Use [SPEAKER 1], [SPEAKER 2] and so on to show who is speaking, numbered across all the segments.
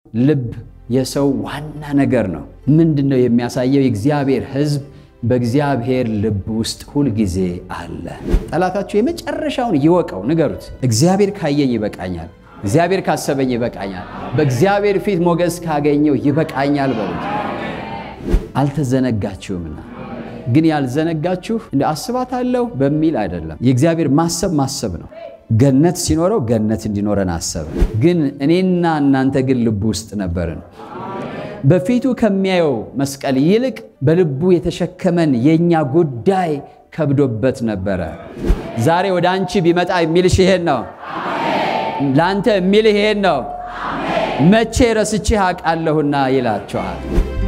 [SPEAKER 1] ልብ የሰው ዋና ነገር ነው። ምንድን ነው የሚያሳየው? የእግዚአብሔር ሕዝብ በእግዚአብሔር ልብ ውስጥ ሁልጊዜ አለ። ጠላታችሁ የመጨረሻውን ይወቀው፣ ንገሩት። እግዚአብሔር ካየኝ ይበቃኛል፣ እግዚአብሔር ካሰበኝ ይበቃኛል፣ በእግዚአብሔር ፊት ሞገስ ካገኘው ይበቃኛል በሉት። አልተዘነጋችሁምና ግን ያልዘነጋችሁ እንደ አስባታለሁ በሚል አይደለም። የእግዚአብሔር ማሰብ ማሰብ ነው። ገነት ሲኖረው ገነት እንዲኖረን አሰበ። ግን እኔና እናንተ ግን ልቡ ውስጥ ነበርን። በፊቱ ከሚያየው መስቀል ይልቅ በልቡ የተሸከመን የእኛ ጉዳይ ከብዶበት ነበረ። ዛሬ ወደ አንቺ ቢመጣ የሚልሽ ይሄን ነው። ለአንተ የሚልህ ይሄን ነው። መቼ ረስቼህ አውቃለሁና ይላቸዋል።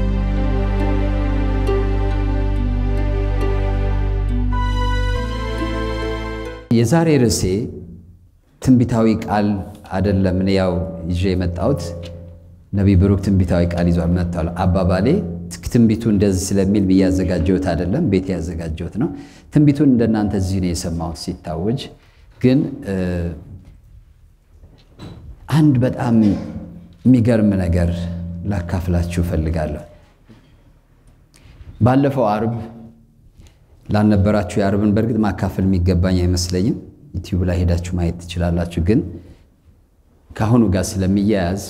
[SPEAKER 1] የዛሬ ርዕሴ ትንቢታዊ ቃል አይደለም። እኔ ያው ይዤ የመጣሁት ነቢይ ብሩክ ትንቢታዊ ቃል ይዟል መጥቷል። አባባሌ ትንቢቱ እንደዚህ ስለሚል ብዬ ያዘጋጀሁት አይደለም፣ ቤት ያዘጋጀሁት ነው። ትንቢቱን እንደናንተ እዚህ ነው የሰማሁት ሲታወጅ። ግን አንድ በጣም የሚገርም ነገር ላካፍላችሁ እፈልጋለሁ። ባለፈው አርብ ላልነበራችሁ የአርብን በእርግጥ ማካፈል የሚገባኝ አይመስለኝም። ዩቲዩብ ላይ ሄዳችሁ ማየት ትችላላችሁ። ግን ከአሁኑ ጋር ስለሚያያዝ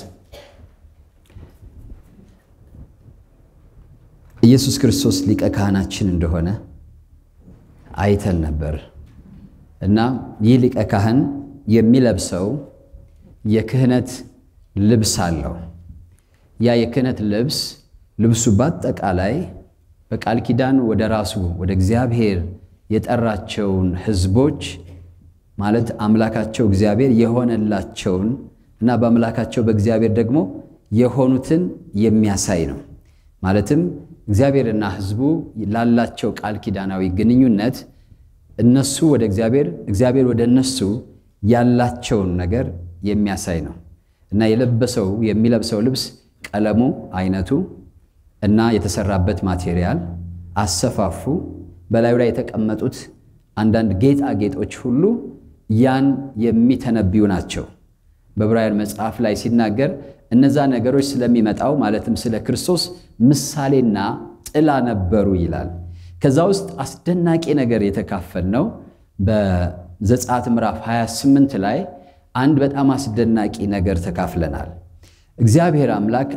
[SPEAKER 1] ኢየሱስ ክርስቶስ ሊቀ ካህናችን እንደሆነ አይተን ነበር እና ይህ ሊቀ ካህን የሚለብሰው የክህነት ልብስ አለው። ያ የክህነት ልብስ ልብሱ በአጠቃላይ በቃል ኪዳን ወደ ራሱ ወደ እግዚአብሔር የጠራቸውን ሕዝቦች ማለት አምላካቸው እግዚአብሔር የሆነላቸውን እና በአምላካቸው በእግዚአብሔር ደግሞ የሆኑትን የሚያሳይ ነው። ማለትም እግዚአብሔርና ሕዝቡ ላላቸው ቃል ኪዳናዊ ግንኙነት እነሱ ወደ እግዚአብሔር፣ እግዚአብሔር ወደ እነሱ ያላቸውን ነገር የሚያሳይ ነው እና የለበሰው የሚለብሰው ልብስ ቀለሙ፣ አይነቱ እና የተሰራበት ማቴሪያል፣ አሰፋፉ፣ በላዩ ላይ የተቀመጡት አንዳንድ ጌጣጌጦች ሁሉ ያን የሚተነብዩ ናቸው። በዕብራውያን መጽሐፍ ላይ ሲናገር እነዛ ነገሮች ስለሚመጣው ማለትም ስለ ክርስቶስ ምሳሌና ጥላ ነበሩ ይላል። ከዛ ውስጥ አስደናቂ ነገር የተካፈልነው በዘጸአት ምዕራፍ 28 ላይ አንድ በጣም አስደናቂ ነገር ተካፍለናል። እግዚአብሔር አምላክ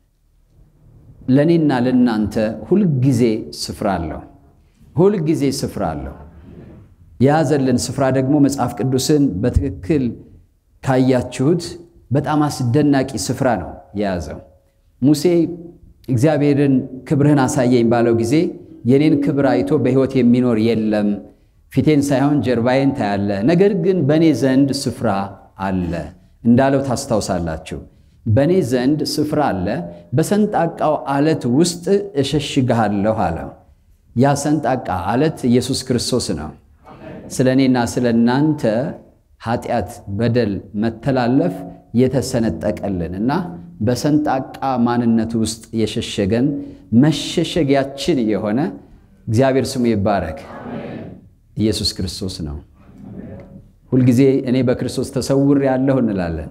[SPEAKER 1] ለእኔና ለእናንተ ሁልጊዜ ስፍራ አለው። ሁልጊዜ ስፍራ አለው። የያዘልን ስፍራ ደግሞ መጽሐፍ ቅዱስን በትክክል ካያችሁት በጣም አስደናቂ ስፍራ ነው የያዘው። ሙሴ እግዚአብሔርን ክብርህን አሳየኝ ባለው ጊዜ የኔን ክብር አይቶ በሕይወት የሚኖር የለም፣ ፊቴን ሳይሆን ጀርባዬን ታያለህ፣ ነገር ግን በእኔ ዘንድ ስፍራ አለ እንዳለው ታስታውሳላችሁ። በእኔ ዘንድ ስፍራ አለ፣ በሰንጣቃው አለት ውስጥ እሸሽግሃለሁ አለው። ያ ሰንጣቃ አለት ኢየሱስ ክርስቶስ ነው። ስለ እኔና ስለ እናንተ ኃጢአት፣ በደል፣ መተላለፍ የተሰነጠቀልን እና በሰንጣቃ ማንነት ውስጥ የሸሸገን መሸሸጊያችን የሆነ እግዚአብሔር ስሙ ይባረክ ኢየሱስ ክርስቶስ ነው። ሁልጊዜ እኔ በክርስቶስ ተሰውር ያለሁ እንላለን።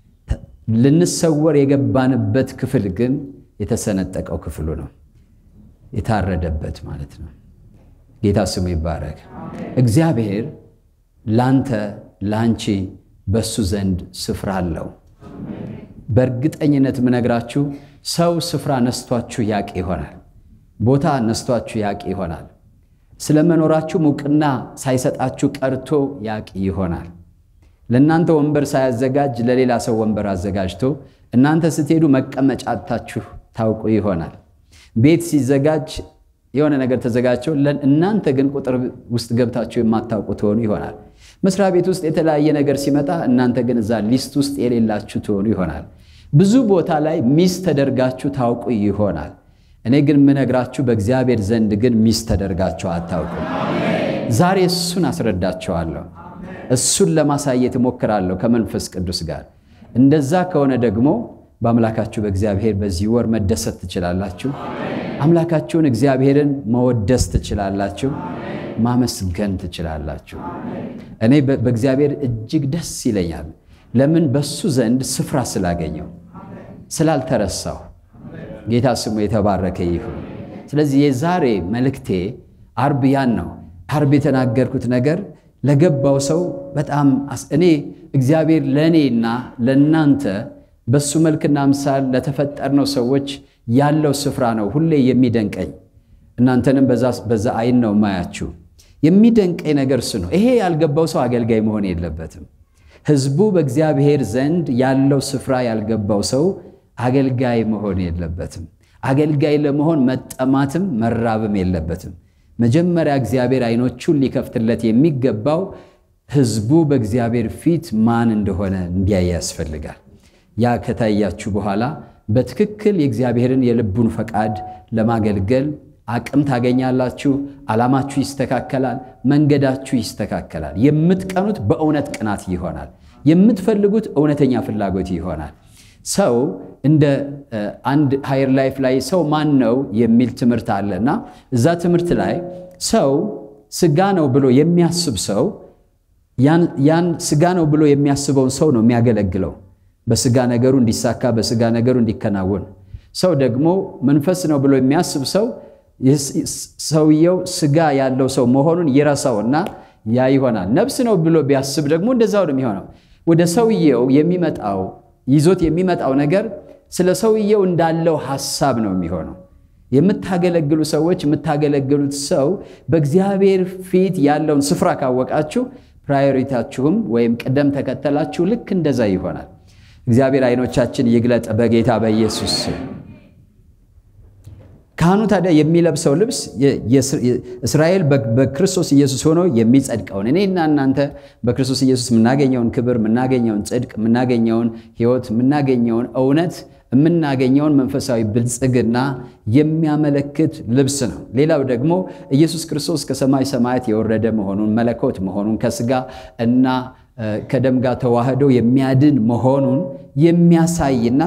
[SPEAKER 1] ልንሰወር የገባንበት ክፍል ግን የተሰነጠቀው ክፍሉ ነው፣ የታረደበት ማለት ነው። ጌታ ስሙ ይባረክ። እግዚአብሔር ላንተ ላንቺ በሱ ዘንድ ስፍራ አለው። በእርግጠኝነት ምነግራችሁ ሰው ስፍራ ነስቷችሁ ያቅ ይሆናል። ቦታ ነስቷችሁ ያቅ ይሆናል። ስለ መኖራችሁ እውቅና ሳይሰጣችሁ ቀርቶ ያቅ ይሆናል። ለእናንተ ወንበር ሳያዘጋጅ ለሌላ ሰው ወንበር አዘጋጅቶ እናንተ ስትሄዱ መቀመጫ አጥታችሁ ታውቁ ይሆናል። ቤት ሲዘጋጅ የሆነ ነገር ተዘጋጅቶ እናንተ ግን ቁጥር ውስጥ ገብታችሁ የማታውቁ ትሆኑ ይሆናል። መስሪያ ቤት ውስጥ የተለያየ ነገር ሲመጣ እናንተ ግን እዛ ሊስት ውስጥ የሌላችሁ ትሆኑ ይሆናል። ብዙ ቦታ ላይ ሚስ ተደርጋችሁ ታውቁ ይሆናል። እኔ ግን የምነግራችሁ በእግዚአብሔር ዘንድ ግን ሚስ ተደርጋችሁ አታውቁም። ዛሬ እሱን አስረዳቸዋለሁ። እሱን ለማሳየት እሞክራለሁ ከመንፈስ ቅዱስ ጋር። እንደዛ ከሆነ ደግሞ በአምላካችሁ በእግዚአብሔር በዚህ ወር መደሰት ትችላላችሁ። አምላካችሁን እግዚአብሔርን መወደስ ትችላላችሁ። ማመስገን ትችላላችሁ። እኔ በእግዚአብሔር እጅግ ደስ ይለኛል። ለምን? በሱ ዘንድ ስፍራ ስላገኘው። ስላልተረሳው። ጌታ ስሙ የተባረከ ይሁን። ስለዚህ የዛሬ መልእክቴ አርብ ያን ነው። አርብ የተናገርኩት ነገር ለገባው ሰው በጣም እኔ እግዚአብሔር ለእኔና ለእናንተ በሱ መልክና ምሳል ለተፈጠርነው ሰዎች ያለው ስፍራ ነው ሁሌ የሚደንቀኝ። እናንተንም በዛ አይን ነው ማያችሁ። የሚደንቀኝ ነገር እሱ ነው። ይሄ ያልገባው ሰው አገልጋይ መሆን የለበትም። ሕዝቡ በእግዚአብሔር ዘንድ ያለው ስፍራ ያልገባው ሰው አገልጋይ መሆን የለበትም። አገልጋይ ለመሆን መጠማትም መራብም የለበትም። መጀመሪያ እግዚአብሔር አይኖቹን ሊከፍትለት የሚገባው ሕዝቡ በእግዚአብሔር ፊት ማን እንደሆነ እንዲያይ ያስፈልጋል። ያ ከታያችሁ በኋላ በትክክል የእግዚአብሔርን የልቡን ፈቃድ ለማገልገል አቅም ታገኛላችሁ። ዓላማችሁ ይስተካከላል። መንገዳችሁ ይስተካከላል። የምትቀኑት በእውነት ቅናት ይሆናል። የምትፈልጉት እውነተኛ ፍላጎት ይሆናል። ሰው እንደ አንድ ሃየር ላይፍ ላይ ሰው ማን ነው የሚል ትምህርት አለና እዛ ትምህርት ላይ ሰው ስጋ ነው ብሎ የሚያስብ ሰው ያን ስጋ ነው ብሎ የሚያስበውን ሰው ነው የሚያገለግለው በስጋ ነገሩ እንዲሳካ በስጋ ነገሩ እንዲከናወን። ሰው ደግሞ መንፈስ ነው ብሎ የሚያስብ ሰው ሰውየው ስጋ ያለው ሰው መሆኑን ይረሳውና ያ ይሆናል። ነፍስ ነው ብሎ ቢያስብ ደግሞ እንደዛው ነው የሚሆነው። ወደ ሰውየው የሚመጣው ይዞት የሚመጣው ነገር ስለ ሰውየው እንዳለው ሐሳብ ነው የሚሆነው። የምታገለግሉ ሰዎች የምታገለግሉት ሰው በእግዚአብሔር ፊት ያለውን ስፍራ ካወቃችሁ ፕራዮሪታችሁም ወይም ቅደም ተከተላችሁ ልክ እንደዛ ይሆናል። እግዚአብሔር አይኖቻችን ይግለጥ በጌታ በኢየሱስ ካህኑ ታዲያ የሚለብሰው ልብስ እስራኤል በክርስቶስ ኢየሱስ ሆኖ የሚጸድቀውን እኔና እናንተ በክርስቶስ ኢየሱስ የምናገኘውን ክብር፣ የምናገኘውን ጽድቅ፣ የምናገኘውን ሕይወት፣ የምናገኘውን እውነት፣ የምናገኘውን መንፈሳዊ ብልጽግና የሚያመለክት ልብስ ነው። ሌላው ደግሞ ኢየሱስ ክርስቶስ ከሰማይ ሰማያት የወረደ መሆኑን መለኮት መሆኑን ከስጋ እና ከደም ጋር ተዋህዶ የሚያድን መሆኑን የሚያሳይና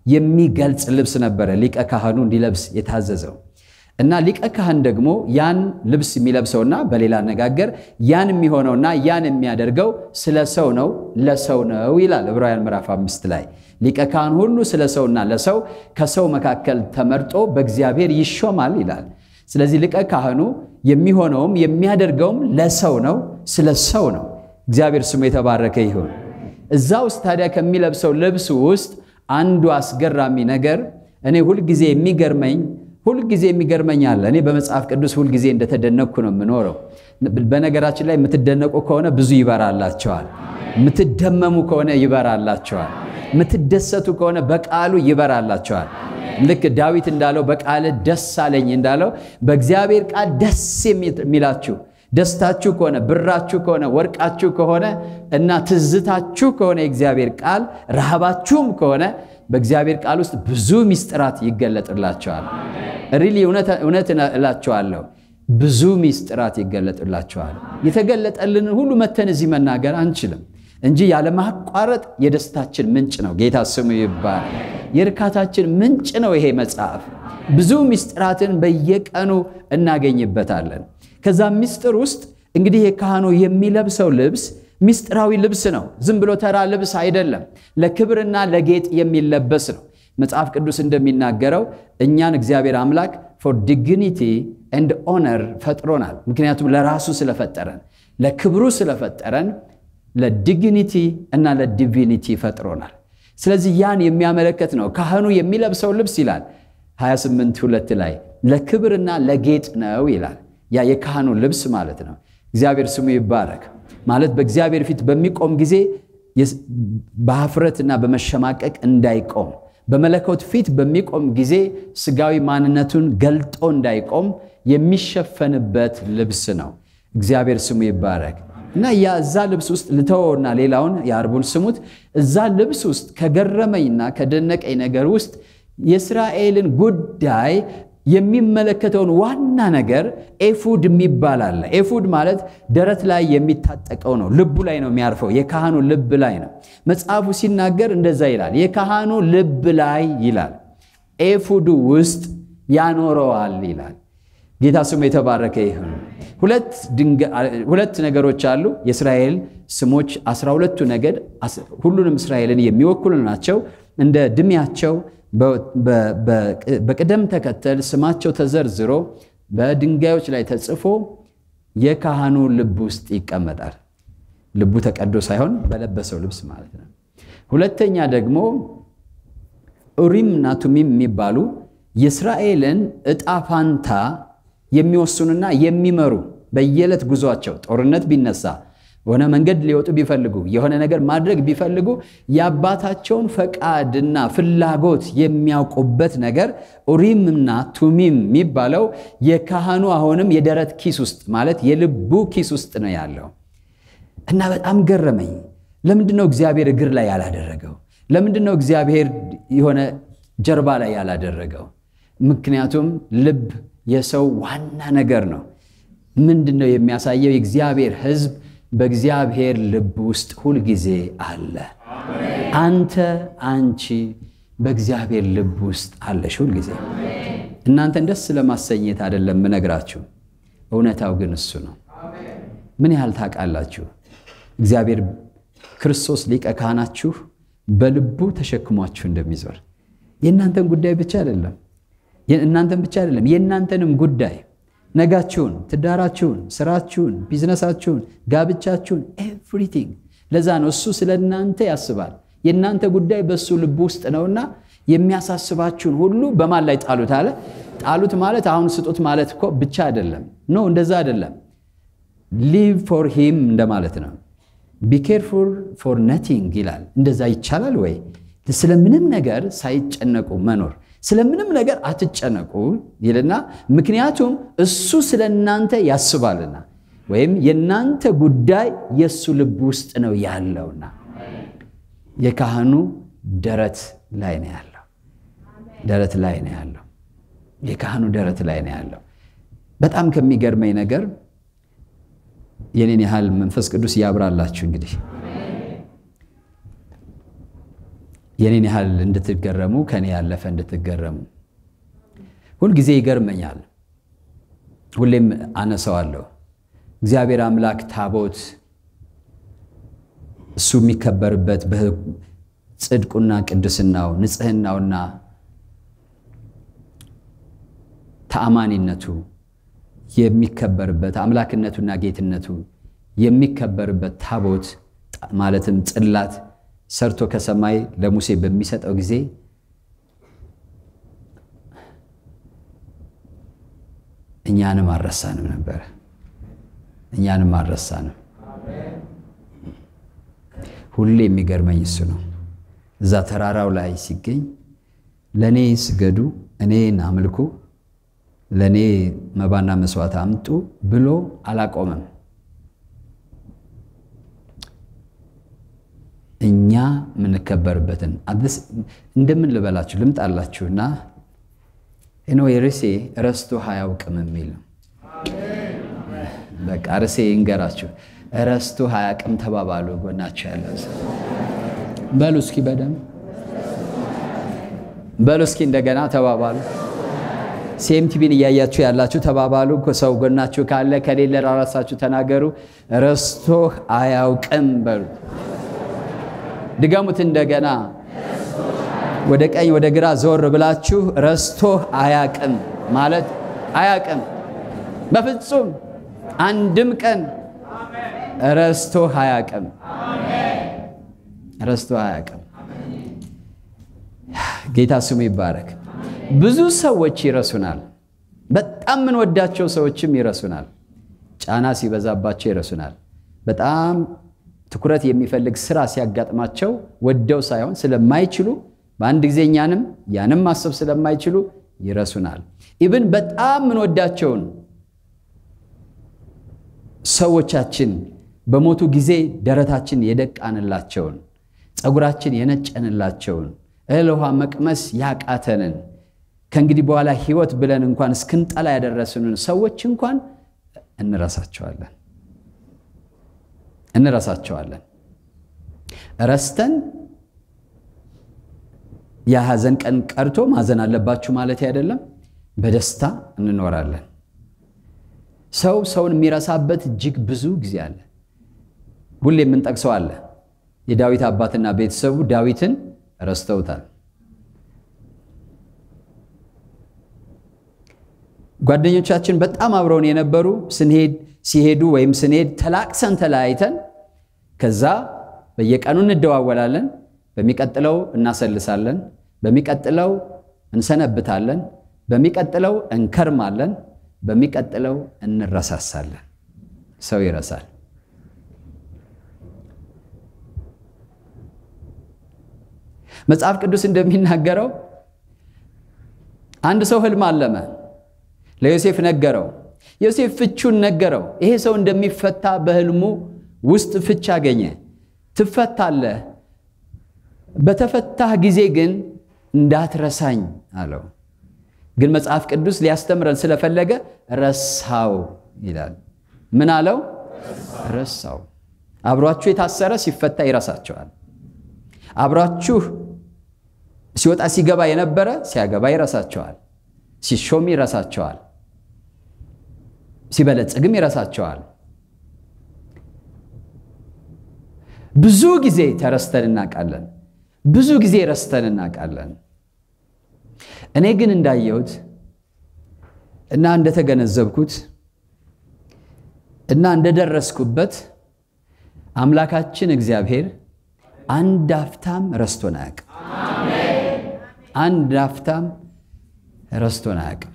[SPEAKER 1] የሚገልጽ ልብስ ነበረ ሊቀ ካህኑ እንዲለብስ የታዘዘው እና ሊቀ ካህን ደግሞ ያን ልብስ የሚለብሰውና በሌላ አነጋገር ያን የሚሆነውና ያን የሚያደርገው ስለ ሰው ነው ለሰው ነው ይላል ዕብራውያን ምዕራፍ አምስት ላይ ሊቀ ካህን ሁሉ ስለ ሰውና ለሰው ከሰው መካከል ተመርጦ በእግዚአብሔር ይሾማል ይላል። ስለዚህ ሊቀ ካህኑ የሚሆነውም የሚያደርገውም ለሰው ነው፣ ስለ ሰው ነው። እግዚአብሔር ስሙ የተባረከ ይሁን። እዛ ውስጥ ታዲያ ከሚለብሰው ልብስ ውስጥ አንዱ አስገራሚ ነገር እኔ ሁልጊዜ የሚገርመኝ ሁልጊዜ የሚገርመኝ አለ። እኔ በመጽሐፍ ቅዱስ ሁልጊዜ እንደተደነቅኩ ነው የምኖረው። በነገራችን ላይ የምትደነቁ ከሆነ ብዙ ይበራላቸዋል። የምትደመሙ ከሆነ ይበራላቸዋል። የምትደሰቱ ከሆነ በቃሉ ይበራላቸዋል። ልክ ዳዊት እንዳለው በቃል ደስ አለኝ እንዳለው በእግዚአብሔር ቃል ደስ የሚላችሁ ደስታችሁ ከሆነ ብራችሁ ከሆነ ወርቃችሁ ከሆነ እና ትዝታችሁ ከሆነ የእግዚአብሔር ቃል ረሃባችሁም ከሆነ በእግዚአብሔር ቃል ውስጥ ብዙ ሚስጥራት ይገለጥላቸዋል። ሪሊ እውነት እላቸዋለሁ ብዙ ሚስጥራት ይገለጥላቸዋል። የተገለጠልንን ሁሉ መተን እዚህ መናገር አንችልም እንጂ ያለማቋረጥ የደስታችን ምንጭ ነው። ጌታ ስሙ ይባላል። የእርካታችን ምንጭ ነው ይሄ መጽሐፍ። ብዙ ሚስጥራትን በየቀኑ እናገኝበታለን። ከዛ ምስጢር ውስጥ እንግዲህ የካህኑ የሚለብሰው ልብስ ምስጢራዊ ልብስ ነው። ዝም ብሎ ተራ ልብስ አይደለም። ለክብርና ለጌጥ የሚለበስ ነው። መጽሐፍ ቅዱስ እንደሚናገረው እኛን እግዚአብሔር አምላክ ፎር ዲግኒቲ ኤንድ ኦነር ፈጥሮናል። ምክንያቱም ለራሱ ስለፈጠረን፣ ለክብሩ ስለፈጠረን ለዲግኒቲ እና ለዲቪኒቲ ፈጥሮናል። ስለዚህ ያን የሚያመለክት ነው። ካህኑ የሚለብሰው ልብስ ይላል 28 ሁለት ላይ ለክብርና ለጌጥ ነው ይላል። ያ የካህኑ ልብስ ማለት ነው። እግዚአብሔር ስሙ ይባረክ። ማለት በእግዚአብሔር ፊት በሚቆም ጊዜ በሀፍረትና በመሸማቀቅ እንዳይቆም፣ በመለኮት ፊት በሚቆም ጊዜ ስጋዊ ማንነቱን ገልጦ እንዳይቆም የሚሸፈንበት ልብስ ነው። እግዚአብሔር ስሙ ይባረክ እና ያ እዛ ልብስ ውስጥ ልተወውና ሌላውን የአርቡን ስሙት። እዛ ልብስ ውስጥ ከገረመኝና ከደነቀኝ ነገር ውስጥ የእስራኤልን ጉዳይ የሚመለከተውን ዋና ነገር ኤፉድ የሚባል አለ። ኤፉድ ማለት ደረት ላይ የሚታጠቀው ነው። ልቡ ላይ ነው የሚያርፈው። የካህኑ ልብ ላይ ነው። መጽሐፉ ሲናገር እንደዛ ይላል። የካህኑ ልብ ላይ ይላል፣ ኤፉዱ ውስጥ ያኖረዋል ይላል። ጌታ ስሙ የተባረከ ይሁን። ሁለት ነገሮች አሉ። የእስራኤል ስሞች አስራ ሁለቱ ነገድ ሁሉንም እስራኤልን የሚወክሉ ናቸው። እንደ ዕድሜያቸው በቅደም ተከተል ስማቸው ተዘርዝሮ በድንጋዮች ላይ ተጽፎ የካህኑ ልብ ውስጥ ይቀመጣል። ልቡ ተቀዶ ሳይሆን በለበሰው ልብስ ማለት ነው። ሁለተኛ ደግሞ ኡሪም እና ቱሚም የሚባሉ የእስራኤልን ዕጣ ፋንታ የሚወስኑና የሚመሩ በየዕለት ጉዟቸው ጦርነት ቢነሳ በሆነ መንገድ ሊወጡ ቢፈልጉ የሆነ ነገር ማድረግ ቢፈልጉ የአባታቸውን ፈቃድና ፍላጎት የሚያውቁበት ነገር ኡሪምና ቱሚም የሚባለው የካህኑ አሁንም የደረት ኪስ ውስጥ ማለት የልቡ ኪስ ውስጥ ነው ያለው እና በጣም ገረመኝ። ለምንድን ነው እግዚአብሔር እግር ላይ ያላደረገው? ለምንድን ነው እግዚአብሔር የሆነ ጀርባ ላይ ያላደረገው? ምክንያቱም ልብ የሰው ዋና ነገር ነው። ምንድን ነው የሚያሳየው? የእግዚአብሔር ሕዝብ በእግዚአብሔር ልብ ውስጥ ሁልጊዜ አለ። አንተ አንቺ በእግዚአብሔር ልብ ውስጥ አለሽ ሁልጊዜ። እናንተን ደስ ለማሰኘት አይደለም ምነግራችሁ፣ እውነታው ግን እሱ ነው። ምን ያህል ታውቃላችሁ? እግዚአብሔር ክርስቶስ ሊቀ ካህናችሁ በልቡ ተሸክሟችሁ እንደሚዞር የእናንተን ጉዳይ ብቻ አይደለም እናንተን ብቻ አይደለም የእናንተንም ጉዳይ ነጋችሁን፣ ትዳራችሁን፣ ስራችሁን፣ ቢዝነሳችሁን፣ ጋብቻችሁን ኤቭሪቲንግ። ለዛ ነው እሱ ስለ እናንተ ያስባል። የእናንተ ጉዳይ በእሱ ልብ ውስጥ ነውና የሚያሳስባችሁን ሁሉ በማን ላይ ጣሉት አለ። ጣሉት ማለት አሁን ስጡት ማለት እኮ ብቻ አይደለም። ኖ እንደዛ አይደለም። ሊቭ ፎር ሂም እንደማለት ነው። ቢ ኬርፉል ፎር ነቲንግ ይላል። እንደዛ ይቻላል ወይ? ስለምንም ነገር ሳይጨነቁ መኖር ስለምንም ነገር አትጨነቁ ይልና ምክንያቱም እሱ ስለ እናንተ ያስባልና ወይም የእናንተ ጉዳይ የእሱ ልብ ውስጥ ነው ያለውና የካህኑ ደረት ላይ ነው ያለው። ደረት ላይ ነው ያለው። የካህኑ ደረት ላይ ነው ያለው። በጣም ከሚገርመኝ ነገር የኔን ያህል መንፈስ ቅዱስ ያብራላችሁ እንግዲህ የኔን ያህል እንድትገረሙ ከኔ ያለፈ እንድትገረሙ ሁልጊዜ ይገርመኛል። ሁሌም አነሳዋለሁ። እግዚአብሔር አምላክ ታቦት እሱ የሚከበርበት ጽድቁና ቅድስናው ንጽህናውና ተአማኒነቱ የሚከበርበት አምላክነቱና ጌትነቱ የሚከበርበት ታቦት ማለትም ጽላት ሰርቶ ከሰማይ ለሙሴ በሚሰጠው ጊዜ እኛንም አልረሳንም ነበረ። እኛንም አልረሳንም። ሁሌ የሚገርመኝ እሱ ነው። እዛ ተራራው ላይ ሲገኝ ለእኔ ስገዱ፣ እኔን አምልኩ፣ ለእኔ መባና መስዋዕት አምጡ ብሎ አላቆመም። እኛ የምንከበርበትን እንደምን ልበላችሁ ልምጣላችሁና ኖ ርሴ ረስቶ አያውቅም የሚል ነው። በቃ ርሴ ይንገራችሁ። ረስቶ አያውቅም ተባባሉ። ጎናችሁ ያለው በሉ እስኪ በደምብ በሉ እስኪ እንደገና ተባባሉ። ሴምቲቪን እያያችሁ ያላችሁ ተባባሉ። ሰው ጎናችሁ ካለ ከሌለ ራሳችሁ ተናገሩ። ረስቶ አያውቅም በሉ። ድገሙት እንደገና። ወደ ቀኝ ወደ ግራ ዞር ብላችሁ ረስቶህ አያቅም ማለት አያቅም፣ በፍጹም አንድም ቀን ረስቶህ አያቅም፣ ረስቶህ አያቅም። ጌታ ስሙ ይባረክ። ብዙ ሰዎች ይረሱናል። በጣም የምንወዳቸው ሰዎችም ይረሱናል። ጫና ሲበዛባቸው ይረሱናል። በጣም ትኩረት የሚፈልግ ስራ ሲያጋጥማቸው ወደው ሳይሆን ስለማይችሉ በአንድ ጊዜ እኛንም ያንም ማሰብ ስለማይችሉ ይረሱናል። ኢብን በጣም ምንወዳቸውን ሰዎቻችን በሞቱ ጊዜ ደረታችን የደቃንላቸውን፣ ፀጉራችን የነጨንላቸውን፣ እህል ውሃ መቅመስ ያቃተንን ከእንግዲህ በኋላ ሕይወት ብለን እንኳን እስክንጠላ ያደረሱንን ሰዎች እንኳን እንረሳቸዋለን እንረሳቸዋለን። ረስተን የሐዘን ቀን ቀርቶ ማዘን አለባችሁ ማለት አይደለም። በደስታ እንኖራለን። ሰው ሰውን የሚረሳበት እጅግ ብዙ ጊዜ አለ። ሁሌ የምንጠቅሰው አለ። የዳዊት አባትና ቤተሰቡ ዳዊትን ረስተውታል። ጓደኞቻችን በጣም አብረውን የነበሩ ስንሄድ ሲሄዱ ወይም ስንሄድ ተላቅሰን ተለያይተን ከዛ በየቀኑ እንደዋወላለን። በሚቀጥለው እናሰልሳለን፣ በሚቀጥለው እንሰነብታለን፣ በሚቀጥለው እንከርማለን፣ በሚቀጥለው እንረሳሳለን። ሰው ይረሳል። መጽሐፍ ቅዱስ እንደሚናገረው አንድ ሰው ህልም አለመ፣ ለዮሴፍ ነገረው። ዮሴፍ ፍቹን ነገረው። ይሄ ሰው እንደሚፈታ በህልሙ ውስጥ ፍች አገኘ። ትፈታለህ፣ በተፈታህ ጊዜ ግን እንዳትረሳኝ አለው። ግን መጽሐፍ ቅዱስ ሊያስተምረን ስለፈለገ ረሳው ይላል። ምን አለው? ረሳው። አብሯችሁ የታሰረ ሲፈታ ይረሳቸዋል። አብሯችሁ ሲወጣ ሲገባ የነበረ ሲያገባ ይረሳቸዋል። ሲሾም ይረሳቸዋል። ሲበለጽግም ይረሳቸዋል። ብዙ ጊዜ ተረስተን እናውቃለን። ብዙ ጊዜ ረስተን እናውቃለን። እኔ ግን እንዳየሁት እና እንደተገነዘብኩት እና እንደደረስኩበት አምላካችን እግዚአብሔር አንድ አፍታም ረስቶን አያውቅም። አንድ አፍታም ረስቶን አያውቅም።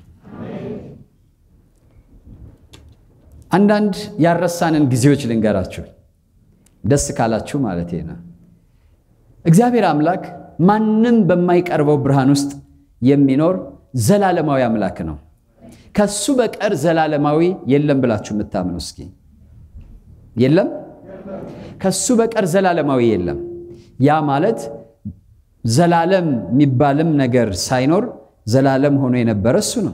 [SPEAKER 1] አንዳንድ ያረሳንን ጊዜዎች ልንገራችሁ፣ ደስ ካላችሁ ማለት ነው። እግዚአብሔር አምላክ ማንም በማይቀርበው ብርሃን ውስጥ የሚኖር ዘላለማዊ አምላክ ነው። ከሱ በቀር ዘላለማዊ የለም ብላችሁ የምታምኑ እስኪ የለም። ከሱ በቀር ዘላለማዊ የለም። ያ ማለት ዘላለም የሚባልም ነገር ሳይኖር ዘላለም ሆኖ የነበረ እሱ ነው።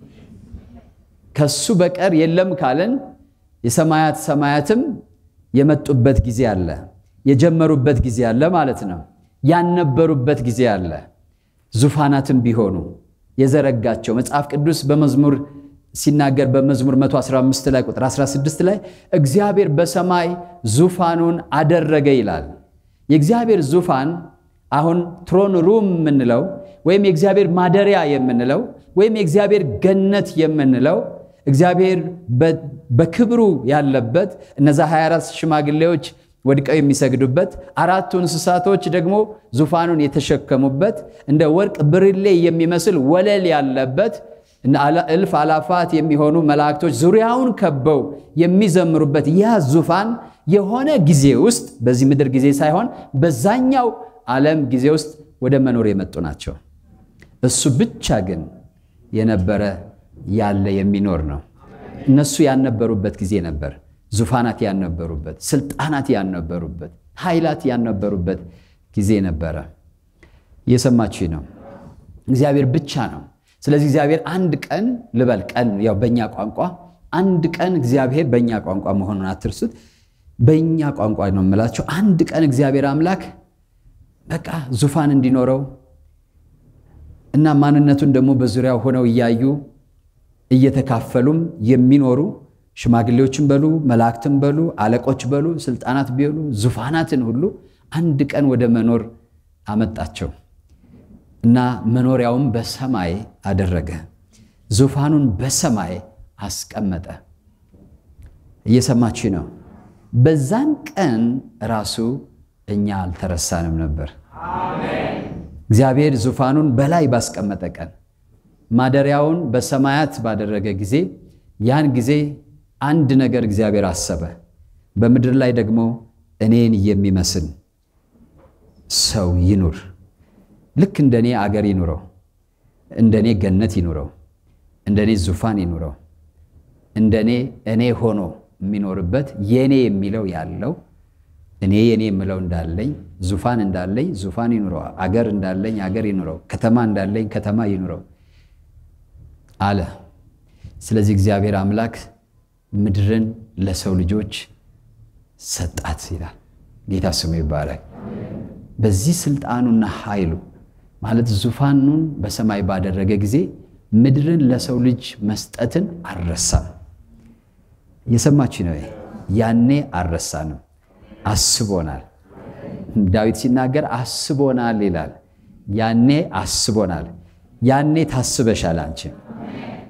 [SPEAKER 1] ከሱ በቀር የለም ካለን የሰማያት ሰማያትም የመጡበት ጊዜ አለ፣ የጀመሩበት ጊዜ አለ ማለት ነው። ያልነበሩበት ጊዜ አለ። ዙፋናትም ቢሆኑ የዘረጋቸው መጽሐፍ ቅዱስ በመዝሙር ሲናገር በመዝሙር 115 ላይ ቁጥር 16 ላይ እግዚአብሔር በሰማይ ዙፋኑን አደረገ ይላል። የእግዚአብሔር ዙፋን አሁን ትሮን ሩም የምንለው ወይም የእግዚአብሔር ማደሪያ የምንለው ወይም የእግዚአብሔር ገነት የምንለው እግዚአብሔር በክብሩ ያለበት እነዛ 24 ሽማግሌዎች ወድቀው የሚሰግዱበት አራቱ እንስሳቶች ደግሞ ዙፋኑን የተሸከሙበት እንደ ወርቅ ብርሌ የሚመስል ወለል ያለበት እልፍ አላፋት የሚሆኑ መላእክቶች ዙሪያውን ከበው የሚዘምሩበት ያ ዙፋን የሆነ ጊዜ ውስጥ በዚህ ምድር ጊዜ ሳይሆን በዛኛው ዓለም ጊዜ ውስጥ ወደ መኖር የመጡ ናቸው። እሱ ብቻ ግን የነበረ ያለ የሚኖር ነው። እነሱ ያልነበሩበት ጊዜ ነበር። ዙፋናት ያልነበሩበት፣ ስልጣናት ያልነበሩበት፣ ኃይላት ያልነበሩበት ጊዜ ነበረ። እየሰማችሁ ነው። እግዚአብሔር ብቻ ነው። ስለዚህ እግዚአብሔር አንድ ቀን ልበል ቀን ያው በእኛ ቋንቋ አንድ ቀን እግዚአብሔር በእኛ ቋንቋ መሆኑን አትርሱት። በእኛ ቋንቋ ነው የምላቸው። አንድ ቀን እግዚአብሔር አምላክ በቃ ዙፋን እንዲኖረው እና ማንነቱን ደግሞ በዙሪያው ሆነው እያዩ እየተካፈሉም የሚኖሩ ሽማግሌዎችን በሉ መላእክትን በሉ አለቆች በሉ ስልጣናት ቢሆኑ ዙፋናትን ሁሉ አንድ ቀን ወደ መኖር አመጣቸው እና መኖሪያውም በሰማይ አደረገ። ዙፋኑን በሰማይ አስቀመጠ። እየሰማችሁ ነው። በዛን ቀን ራሱ እኛ አልተረሳንም ነበር። እግዚአብሔር ዙፋኑን በላይ ባስቀመጠ ቀን ማደሪያውን በሰማያት ባደረገ ጊዜ ያን ጊዜ አንድ ነገር እግዚአብሔር አሰበ። በምድር ላይ ደግሞ እኔን የሚመስል ሰው ይኑር። ልክ እንደኔ አገር ይኑረው፣ እንደኔ ገነት ይኑረው፣ እንደኔ ዙፋን ይኑረው፣ እንደኔ እኔ ሆኖ የሚኖርበት የኔ የሚለው ያለው እኔ የኔ የምለው እንዳለኝ ዙፋን እንዳለኝ ዙፋን ይኑረው፣ አገር እንዳለኝ አገር ይኑረው፣ ከተማ እንዳለኝ ከተማ ይኑረው አለ። ስለዚህ እግዚአብሔር አምላክ ምድርን ለሰው ልጆች ሰጣት ይላል። ጌታ ስሙ ይባላል። በዚህ ስልጣኑና ኃይሉ ማለት ዙፋኑን በሰማይ ባደረገ ጊዜ ምድርን ለሰው ልጅ መስጠትን አልረሳም። የሰማችሁ ነው። ያኔ አልረሳንም፣ አስቦናል። ዳዊት ሲናገር አስቦናል ይላል። ያኔ አስቦናል። ያኔ ታስበሻል አንቺ።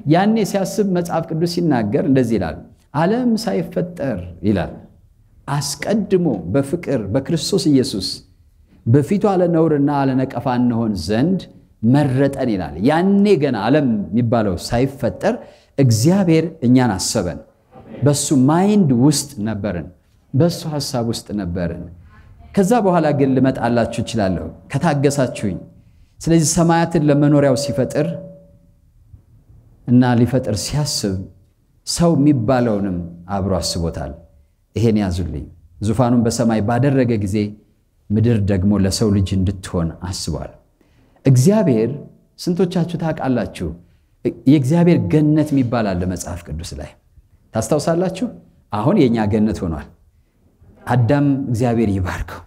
[SPEAKER 1] ያኔ ሲያስብ መጽሐፍ ቅዱስ ሲናገር እንደዚህ ይላል፣ ዓለም ሳይፈጠር ይላል አስቀድሞ በፍቅር በክርስቶስ ኢየሱስ በፊቱ አለነውርና አለነቀፋ እንሆን ዘንድ መረጠን ይላል። ያኔ ገና ዓለም የሚባለው ሳይፈጠር እግዚአብሔር እኛን አሰበን። በሱ ማይንድ ውስጥ ነበርን፣ በሱ ሐሳብ ውስጥ ነበርን። ከዛ በኋላ ግን ልመጣላችሁ እችላለሁ ከታገሳችሁኝ። ስለዚህ ሰማያትን ለመኖሪያው ሲፈጥር እና ሊፈጥር ሲያስብ ሰው የሚባለውንም አብሮ አስቦታል። ይሄን ያዙልኝ። ዙፋኑን በሰማይ ባደረገ ጊዜ ምድር ደግሞ ለሰው ልጅ እንድትሆን አስቧል። እግዚአብሔር ስንቶቻችሁ ታውቃላችሁ? የእግዚአብሔር ገነት የሚባል አለ መጽሐፍ ቅዱስ ላይ ታስታውሳላችሁ? አሁን የእኛ ገነት ሆኗል። አዳም እግዚአብሔር ይባርከው።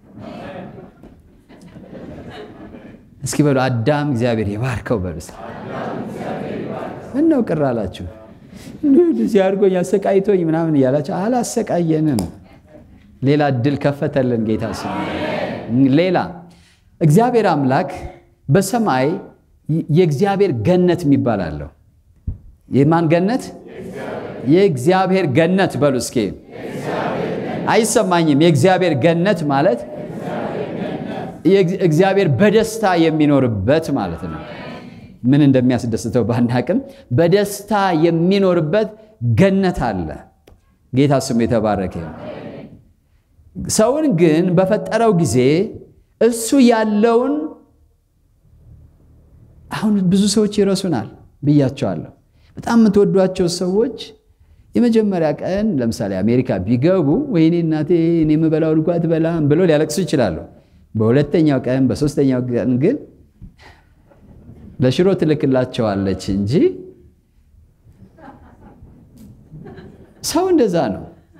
[SPEAKER 1] እስኪ በሉ አዳም እግዚአብሔር ይባርከው በሉ። ምነው ቅር አላችሁ? እዚህ አድርጎኝ አሰቃይቶኝ ምናምን እያላችሁ አላሰቃየንም። ሌላ እድል ከፈተልን ጌታ ስም። ሌላ እግዚአብሔር አምላክ በሰማይ የእግዚአብሔር ገነት የሚባል አለው። የማን ገነት? የእግዚአብሔር ገነት በሉ እስኪ። አይሰማኝም። የእግዚአብሔር ገነት ማለት እግዚአብሔር በደስታ የሚኖርበት ማለት ነው። ምን እንደሚያስደስተው ባናቅም በደስታ የሚኖርበት ገነት አለ። ጌታ ስሙ የተባረከ። ሰውን ግን በፈጠረው ጊዜ እሱ ያለውን አሁን ብዙ ሰዎች ይረሱናል ብያቸዋለሁ። በጣም የምትወዷቸው ሰዎች የመጀመሪያ ቀን ለምሳሌ አሜሪካ ቢገቡ ወይኔ እናቴ እኔ የምበላው እንኳ አትበላም ብሎ ሊያለቅሱ ይችላሉ። በሁለተኛው ቀን በሶስተኛው ቀን ግን ለሽሮ ትልክላቸዋለች እንጂ ሰው እንደዛ ነው።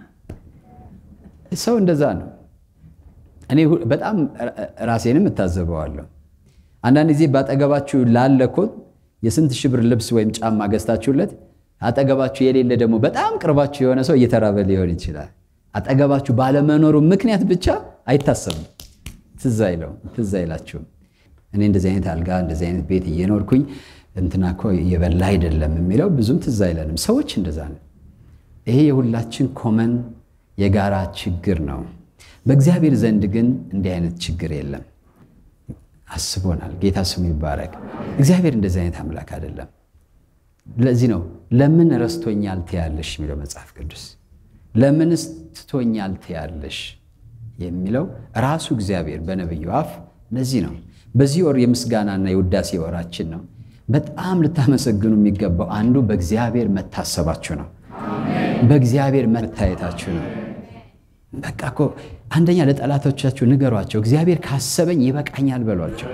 [SPEAKER 1] ሰው እንደዛ ነው። እኔ በጣም ራሴንም እታዘበዋለሁ። አንዳንድ ጊዜ ባጠገባችሁ ላለ እኮ የስንት ሺህ ብር ልብስ ወይም ጫማ ገዝታችሁለት አጠገባችሁ የሌለ ደግሞ በጣም ቅርባችሁ የሆነ ሰው እየተራበ ሊሆን ይችላል። አጠገባችሁ ባለመኖሩ ምክንያት ብቻ አይታሰብም። ትዝ አይለው ትዝ አይላችሁም። እኔ እንደዚህ አይነት አልጋ እንደዚህ አይነት ቤት እየኖርኩኝ እንትና እኮ እየበላ አይደለም የሚለው ብዙም ትዝ አይለንም። ሰዎች እንደዛ ነው። ይሄ የሁላችን ኮመን የጋራ ችግር ነው። በእግዚአብሔር ዘንድ ግን እንዲህ አይነት ችግር የለም። አስቦናል። ጌታ ስሙ ይባረክ። እግዚአብሔር እንደዚህ አይነት አምላክ አይደለም። ለዚህ ነው ለምን ረስቶኛል ትያለሽ የሚለው መጽሐፍ ቅዱስ። ለምንስ ትቶኛል ትያለሽ የሚለው ራሱ እግዚአብሔር በነቢዩ አፍ ለዚህ ነው። በዚህ ወር የምስጋናና የውዳሴ ወራችን ነው። በጣም ልታመሰግኑ የሚገባው አንዱ በእግዚአብሔር መታሰባችሁ ነው። በእግዚአብሔር መታየታችሁ ነው። በቃ እኮ አንደኛ ለጠላቶቻችሁ ንገሯቸው፣ እግዚአብሔር ካሰበኝ ይበቃኛል በሏቸው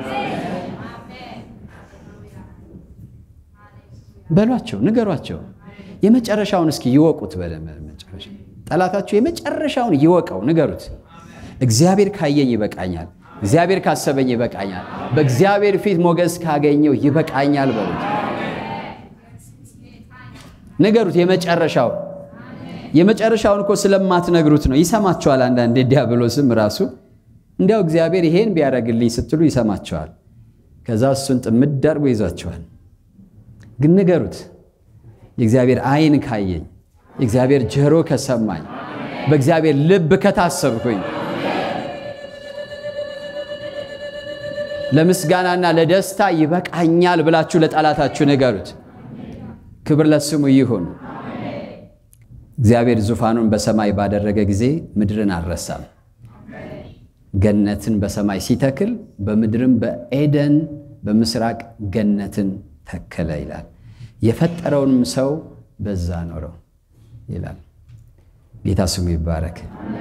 [SPEAKER 1] በሏቸው፣ ንገሯቸው። የመጨረሻውን እስኪ ይወቁት። በመጨረሻ ጠላታችሁ የመጨረሻውን ይወቀው፣ ንገሩት። እግዚአብሔር ካየኝ ይበቃኛል፣ እግዚአብሔር ካሰበኝ ይበቃኛል፣ በእግዚአብሔር ፊት ሞገስ ካገኘው ይበቃኛል በሉት፣ ንገሩት። የመጨረሻው የመጨረሻውን እኮ ስለማትነግሩት ነው። ይሰማቸዋል። አንዳንዴ ዲያብሎስም ራሱ እንዲያው እግዚአብሔር ይሄን ቢያደርግልኝ ስትሉ ይሰማቸዋል። ከዛ እሱን ጥምድ አድርጎ ይዟቸዋል። ግን ንገሩት። የእግዚአብሔር ዓይን ካየኝ፣ የእግዚአብሔር ጆሮ ከሰማኝ፣ በእግዚአብሔር ልብ ከታሰብኩኝ ለምስጋናና ለደስታ ይበቃኛል ብላችሁ ለጠላታችሁ ንገሩት። ክብር ለስሙ ይሁን። እግዚአብሔር ዙፋኑን በሰማይ ባደረገ ጊዜ ምድርን አልረሳም። ገነትን በሰማይ ሲተክል በምድርም በኤደን በምስራቅ ገነትን ተከለ ይላል። የፈጠረውንም ሰው በዛ ኖረው ይላል። ጌታ ስሙ ይባረክ።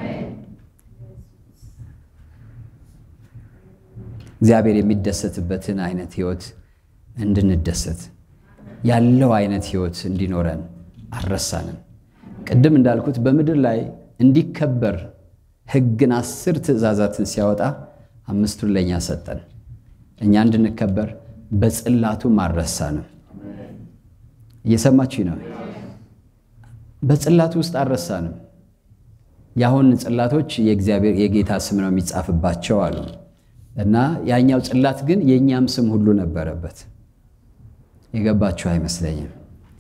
[SPEAKER 1] እግዚአብሔር የሚደሰትበትን አይነት ህይወት እንድንደሰት ያለው አይነት ህይወት እንዲኖረን አልረሳንም። ቅድም እንዳልኩት በምድር ላይ እንዲከበር ሕግን አስር ትእዛዛትን ሲያወጣ አምስቱን ለእኛ ሰጠን። እኛ እንድንከበር በጽላቱም አልረሳንም። እየሰማችሁ ነው። በጽላቱ ውስጥ አልረሳንም። የአሁን ጽላቶች የእግዚአብሔር የጌታ ስም ነው የሚጻፍባቸው አሉ እና ያኛው ጽላት ግን የእኛም ስም ሁሉ ነበረበት። የገባችሁ አይመስለኝም።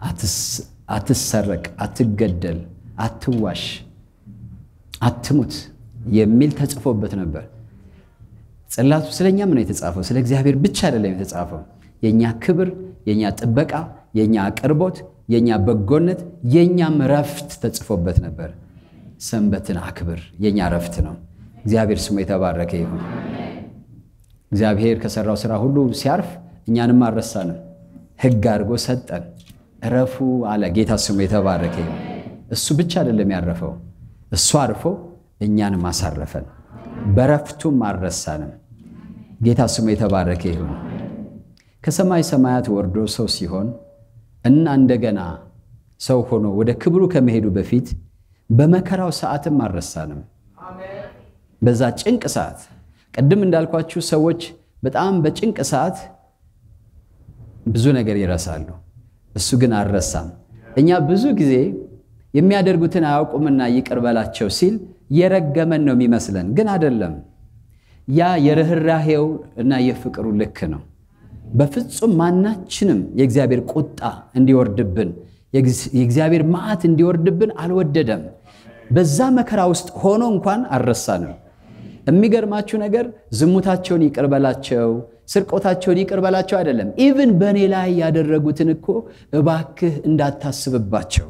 [SPEAKER 1] አትሰረቅ፣ አትገደል፣ አትዋሽ፣ አትሙት የሚል ተጽፎበት ነበር። ጽላቱ ስለኛም ነው የተጻፈው። ስለ እግዚአብሔር ብቻ አይደለም የተጻፈው። የእኛ ክብር፣ የእኛ ጥበቃ፣ የእኛ አቅርቦት፣ የእኛ በጎነት፣ የእኛም ረፍት ተጽፎበት ነበር። ሰንበትን አክብር፣ የእኛ ረፍት ነው። እግዚአብሔር ስሙ የተባረከ ይሁን። እግዚአብሔር ከሰራው ስራ ሁሉ ሲያርፍ እኛንም አልረሳንም። ሕግ አድርጎ ሰጠን። እረፉ አለ። ጌታ ስሙ የተባረከ ይሁን። እሱ ብቻ አይደለም ያረፈው፣ እሱ አርፎ እኛንም አሳረፈን። በረፍቱም አልረሳንም። ጌታ ስሙ የተባረከ ይሁን። ከሰማይ ሰማያት ወርዶ ሰው ሲሆን እና እንደገና ሰው ሆኖ ወደ ክብሩ ከመሄዱ በፊት በመከራው ሰዓትም አልረሳንም። በዛ ጭንቅ ሰዓት ቅድም እንዳልኳችሁ ሰዎች በጣም በጭንቅ ሰዓት ብዙ ነገር ይረሳሉ። እሱ ግን አልረሳም። እኛ ብዙ ጊዜ የሚያደርጉትን አያውቁምና ይቅር በላቸው ሲል የረገመን ነው የሚመስለን፣ ግን አይደለም። ያ የርኅራሄው እና የፍቅሩ ልክ ነው። በፍጹም ማናችንም የእግዚአብሔር ቁጣ እንዲወርድብን የእግዚአብሔር መዓት እንዲወርድብን አልወደደም። በዛ መከራ ውስጥ ሆኖ እንኳን አልረሳንም። የሚገርማችሁ ነገር ዝሙታቸውን ይቅር በላቸው፣ ስርቆታቸውን ይቅር በላቸው አይደለም። ኢቭን በእኔ ላይ ያደረጉትን እኮ እባክህ እንዳታስብባቸው፣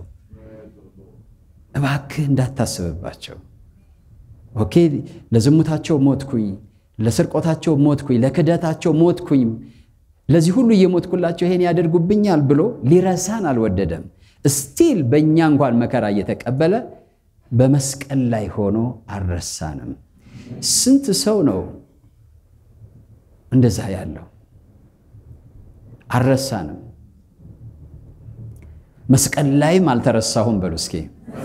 [SPEAKER 1] እባክህ እንዳታስብባቸው። ኦኬ ለዝሙታቸው ሞትኩኝ፣ ለስርቆታቸው ሞትኩኝ፣ ለክደታቸው ሞትኩኝ፣ ለዚህ ሁሉ እየሞትኩላቸው ይሄን ያደርጉብኛል ብሎ ሊረሳን አልወደደም። ስቲል በእኛ እንኳን መከራ እየተቀበለ በመስቀል ላይ ሆኖ አልረሳንም። ስንት ሰው ነው እንደዛ ያለው? አልረሳንም። መስቀል ላይም አልተረሳሁም በሉ እስኪ።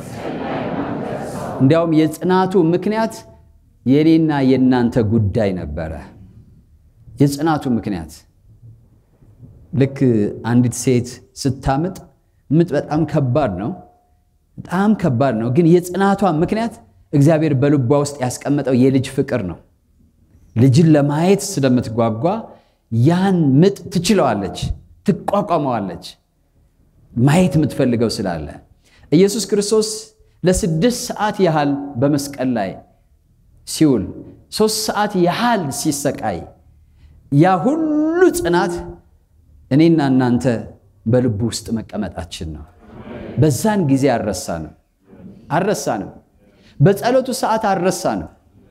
[SPEAKER 1] እንዲያውም የጽናቱ ምክንያት የኔና የእናንተ ጉዳይ ነበረ። የጽናቱ ምክንያት ልክ አንዲት ሴት ስታምጥ ምጥ በጣም ከባድ ነው፣ በጣም ከባድ ነው። ግን የጽናቷ ምክንያት እግዚአብሔር በልቧ ውስጥ ያስቀመጠው የልጅ ፍቅር ነው። ልጅን ለማየት ስለምትጓጓ ያን ምጥ ትችለዋለች፣ ትቋቋመዋለች። ማየት የምትፈልገው ስላለ ኢየሱስ ክርስቶስ ለስድስት ሰዓት ያህል በመስቀል ላይ ሲውል ሶስት ሰዓት ያህል ሲሰቃይ ያ ሁሉ ጽናት እኔና እናንተ በልቡ ውስጥ መቀመጣችን ነው። በዛን ጊዜ አልረሳንም አልረሳንም። በጸሎቱ ሰዓት አልረሳንም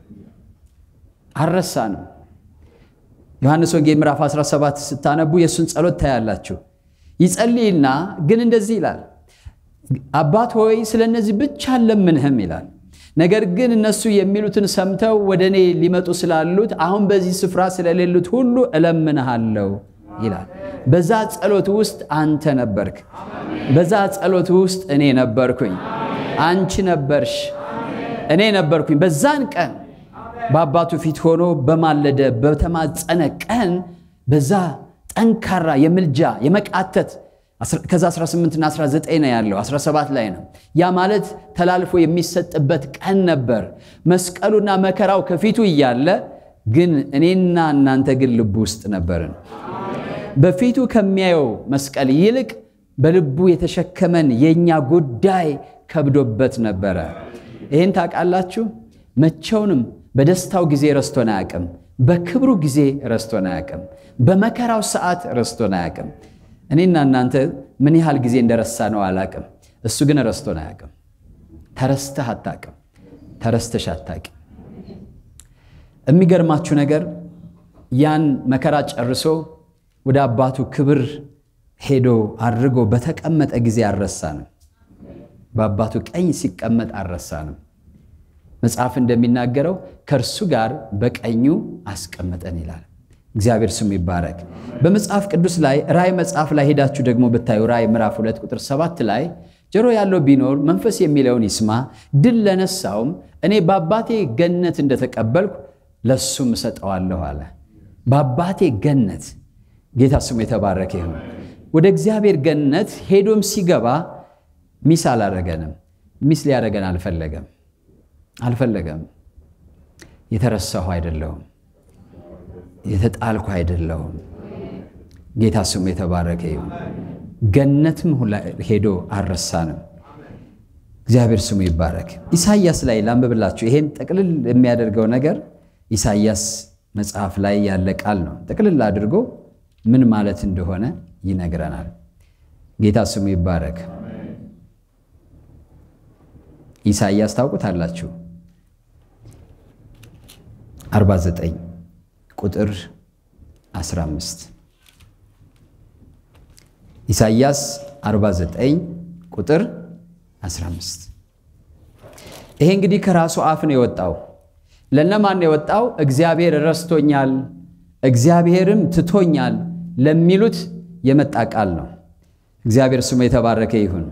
[SPEAKER 1] አልረሳንም። ዮሐንስ ወንጌል ምዕራፍ 17 ስታነቡ የእሱን ጸሎት ታያላችሁ። ይጸልይና ግን እንደዚህ ይላል፣ አባት ሆይ ስለ እነዚህ ብቻ አልለምንህም ይላል። ነገር ግን እነሱ የሚሉትን ሰምተው ወደ እኔ ሊመጡ ስላሉት አሁን በዚህ ስፍራ ስለሌሉት ሁሉ እለምንሃለሁ ይላል። በዛ ጸሎት ውስጥ አንተ ነበርክ። በዛ ጸሎት ውስጥ እኔ ነበርኩኝ። አንቺ ነበርሽ፣ እኔ ነበርኩኝ። በዛን ቀን በአባቱ ፊት ሆኖ በማለደ በተማጸነ ቀን በዛ ጠንካራ የምልጃ የመቃተት ከዛ 18ና 19 ነው ያለው 17 ላይ ነው። ያ ማለት ተላልፎ የሚሰጥበት ቀን ነበር። መስቀሉና መከራው ከፊቱ እያለ ግን እኔና እናንተ ግን ልቡ ውስጥ ነበርን። በፊቱ ከሚያየው መስቀል ይልቅ በልቡ የተሸከመን የእኛ ጉዳይ ከብዶበት ነበረ። ይህን ታውቃላችሁ። መቼውንም በደስታው ጊዜ ረስቶን አያውቅም። በክብሩ ጊዜ ረስቶን አያውቅም። በመከራው ሰዓት ረስቶን አያውቅም። እኔና እናንተ ምን ያህል ጊዜ እንደረሳ ነው አላውቅም። እሱ ግን ረስቶን አያውቅም። ተረስተህ አታውቅም። ተረስተሽ አታውቅም። የሚገርማችሁ ነገር ያን መከራ ጨርሶ ወደ አባቱ ክብር ሄዶ አድርጎ በተቀመጠ ጊዜ አልረሳንም። በአባቱ ቀኝ ሲቀመጥ አልረሳንም። መጽሐፍ እንደሚናገረው ከእርሱ ጋር በቀኙ አስቀመጠን ይላል። እግዚአብሔር ስሙ ይባረክ። በመጽሐፍ ቅዱስ ላይ ራእይ መጽሐፍ ላይ ሄዳችሁ ደግሞ ብታዩ ራእይ ምዕራፍ ሁለት ቁጥር ሰባት ላይ ጆሮ ያለው ቢኖር መንፈስ የሚለውን ይስማ፣ ድል ለነሳውም እኔ በአባቴ ገነት እንደተቀበልኩ ለሱም እሰጠዋለሁ አለ። በአባቴ ገነት ጌታ ስሙ የተባረከ ይሁን። ወደ እግዚአብሔር ገነት ሄዶም ሲገባ ሚስ አላረገንም። ሚስ ሊያደረገን አልፈለገም አልፈለገም። የተረሳሁ አይደለሁም፣ የተጣልኩ አይደለሁም። ጌታ ስሙ የተባረከ ይሁን። ገነትም ሁላ ሄዶ አልረሳንም። እግዚአብሔር ስሙ ይባረክ። ኢሳይያስ ላይ ላንብብላችሁ። ይሄን ጥቅልል የሚያደርገው ነገር ኢሳይያስ መጽሐፍ ላይ ያለ ቃል ነው። ጥቅልል አድርጎ ምን ማለት እንደሆነ ይነግረናል። ጌታ ስሙ ይባረክ። ኢሳይያስ ታውቁታላችሁ። 49 ቁጥር 15 ኢሳይያስ 49 ቁጥር 15 ይሄ እንግዲህ ከራሱ አፍ ነው የወጣው። ለነማን ነው የወጣው? እግዚአብሔር ረስቶኛል፣ እግዚአብሔርም ትቶኛል ለሚሉት የመጣ ቃል ነው። እግዚአብሔር ስሙ የተባረከ ይሁን።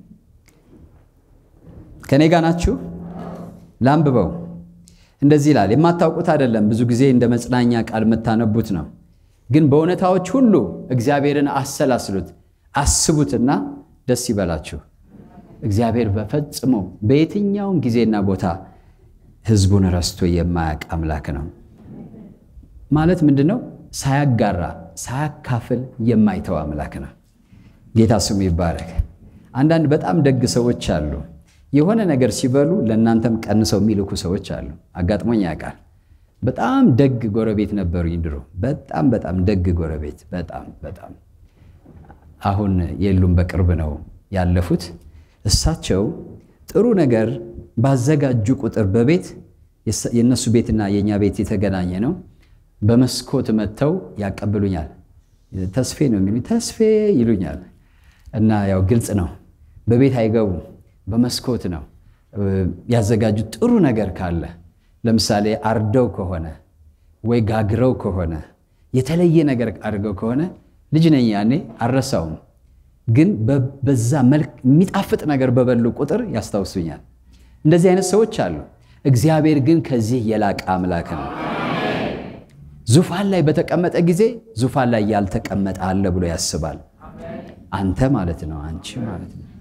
[SPEAKER 1] ከኔ ጋር ናችሁ? ላንብበው። እንደዚህ ይላል። የማታውቁት አይደለም፣ ብዙ ጊዜ እንደ መጽናኛ ቃል የምታነቡት ነው። ግን በእውነታዎች ሁሉ እግዚአብሔርን አሰላስሉት፣ አስቡትና ደስ ይበላችሁ። እግዚአብሔር በፈጽሞ በየትኛውም ጊዜና ቦታ ሕዝቡን ረስቶ የማያውቅ አምላክ ነው። ማለት ምንድን ነው? ሳያጋራ ሳያካፍል የማይተው አምላክ ነው። ጌታ ስሙ ይባረክ። አንዳንድ በጣም ደግ ሰዎች አሉ። የሆነ ነገር ሲበሉ ለእናንተም ቀንሰው የሚልኩ ሰዎች አሉ። አጋጥሞኝ ያውቃል። በጣም ደግ ጎረቤት ነበሩኝ ድሮ። በጣም በጣም ደግ ጎረቤት፣ በጣም በጣም አሁን የሉም፣ በቅርብ ነው ያለፉት። እሳቸው ጥሩ ነገር ባዘጋጁ ቁጥር በቤት የእነሱ ቤትና የእኛ ቤት የተገናኘ ነው። በመስኮት መጥተው ያቀብሉኛል። ተስፌ ነው የሚሉኝ፣ ተስፌ ይሉኛል። እና ያው ግልጽ ነው፣ በቤት አይገቡም፣ በመስኮት ነው ያዘጋጁት። ጥሩ ነገር ካለ ለምሳሌ አርደው ከሆነ ወይ ጋግረው ከሆነ የተለየ ነገር አድርገው ከሆነ ልጅ ነኝ ያኔ አልረሳውም። ግን በዛ መልክ የሚጣፍጥ ነገር በበሉ ቁጥር ያስታውሱኛል። እንደዚህ አይነት ሰዎች አሉ። እግዚአብሔር ግን ከዚህ የላቀ አምላክ ነው። ዙፋን ላይ በተቀመጠ ጊዜ ዙፋን ላይ ያልተቀመጠ አለ ብሎ ያስባል። አንተ ማለት ነው፣ አንቺ ማለት ነው።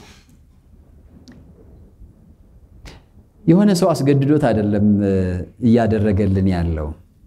[SPEAKER 1] የሆነ ሰው አስገድዶት አይደለም እያደረገልን ያለው።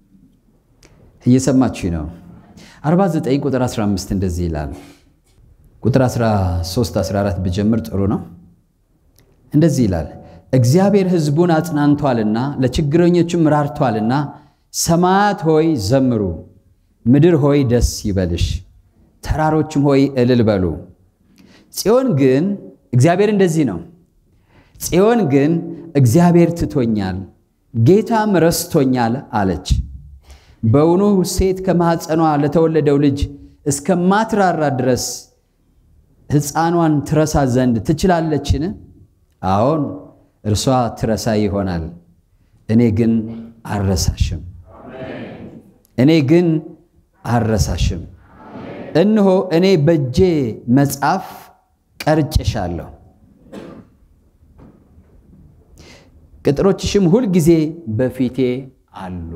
[SPEAKER 1] እየሰማችሁ ነው። 49 ቁጥር 15 እንደዚህ ይላል። ቁጥር 13 14 ብጀምር ጥሩ ነው። እንደዚህ ይላል እግዚአብሔር ሕዝቡን አጽናንቷልና ለችግረኞችም ራርቷልና፣ ሰማያት ሆይ ዘምሩ፣ ምድር ሆይ ደስ ይበልሽ፣ ተራሮችም ሆይ እልል በሉ። ጽዮን ግን እግዚአብሔር እንደዚህ ነው። ጽዮን ግን እግዚአብሔር ትቶኛል፣ ጌታም ረስቶኛል አለች። በውኑ ሴት ከማኅፀኗ ለተወለደው ልጅ እስከማትራራ ድረስ ሕፃኗን ትረሳ ዘንድ ትችላለችን? አዎን እርሷ ትረሳ ይሆናል፣ እኔ ግን አልረሳሽም። እኔ ግን አልረሳሽም። እነሆ እኔ በእጄ መጽሐፍ ቀርጬሻለሁ፣ ቅጥሮችሽም ሁልጊዜ በፊቴ አሉ።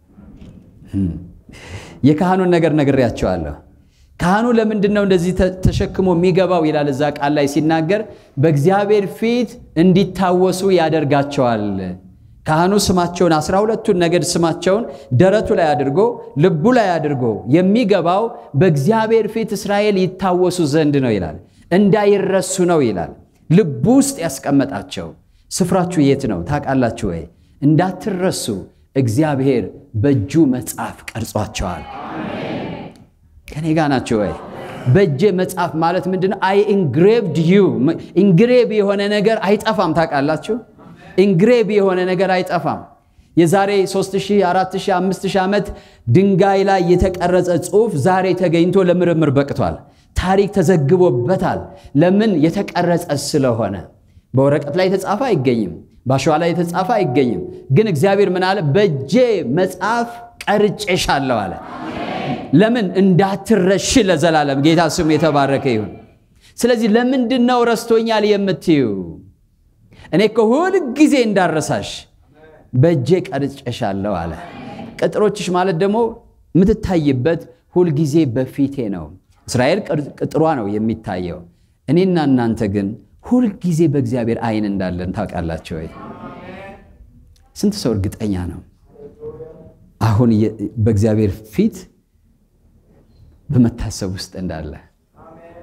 [SPEAKER 1] የካህኑን ነገር ነግሬያቸዋለሁ። ካህኑ ለምንድን ነው እንደዚህ ተሸክሞ የሚገባው ይላል እዛ ቃል ላይ ሲናገር፣ በእግዚአብሔር ፊት እንዲታወሱ ያደርጋቸዋል። ካህኑ ስማቸውን አስራ ሁለቱን ነገድ ስማቸውን ደረቱ ላይ አድርጎ ልቡ ላይ አድርጎ የሚገባው በእግዚአብሔር ፊት እስራኤል ይታወሱ ዘንድ ነው ይላል። እንዳይረሱ ነው ይላል። ልቡ ውስጥ ያስቀመጣቸው። ስፍራችሁ የት ነው ታውቃላችሁ ወይ? እንዳትረሱ እግዚአብሔር በእጁ መጽሐፍ ቀርጿቸዋል። ከኔ ጋ ናቸው ወይ? በእጄ መጽሐፍ ማለት ምንድን ነው? አይ ኢንግሬቭድ ዩ ኢንግሬቭ የሆነ ነገር አይጠፋም። ታውቃላችሁ ኢንግሬቭ የሆነ ነገር አይጠፋም። የዛሬ 3000፣ 4000፣ 5000 ዓመት ድንጋይ ላይ የተቀረጸ ጽሑፍ ዛሬ ተገኝቶ ለምርምር በቅቷል። ታሪክ ተዘግቦበታል። ለምን? የተቀረጸ ስለሆነ። በወረቀት ላይ የተጻፈ አይገኝም። በአሸዋ ላይ የተጻፈ አይገኝም። ግን እግዚአብሔር ምን አለ? በእጄ መጽሐፍ ቀርጬሻለሁ አለ። ለምን? እንዳትረሺ ለዘላለም። ጌታ ስሙ የተባረከ ይሁን። ስለዚህ ለምንድን ነው ረስቶኛል የምትዩ? እኔ እኮ ሁል ጊዜ እንዳረሳሽ በእጄ ቀርጬሻለሁ አለ። ቅጥሮችሽ ማለት ደግሞ የምትታይበት ሁልጊዜ በፊቴ ነው። እስራኤል ቅጥሯ ነው የሚታየው። እኔና እናንተ ግን ሁልጊዜ በእግዚአብሔር ዓይን እንዳለን ታውቃላችሁ ወይ? ስንት ሰው እርግጠኛ ነው አሁን በእግዚአብሔር ፊት በመታሰብ ውስጥ እንዳለ?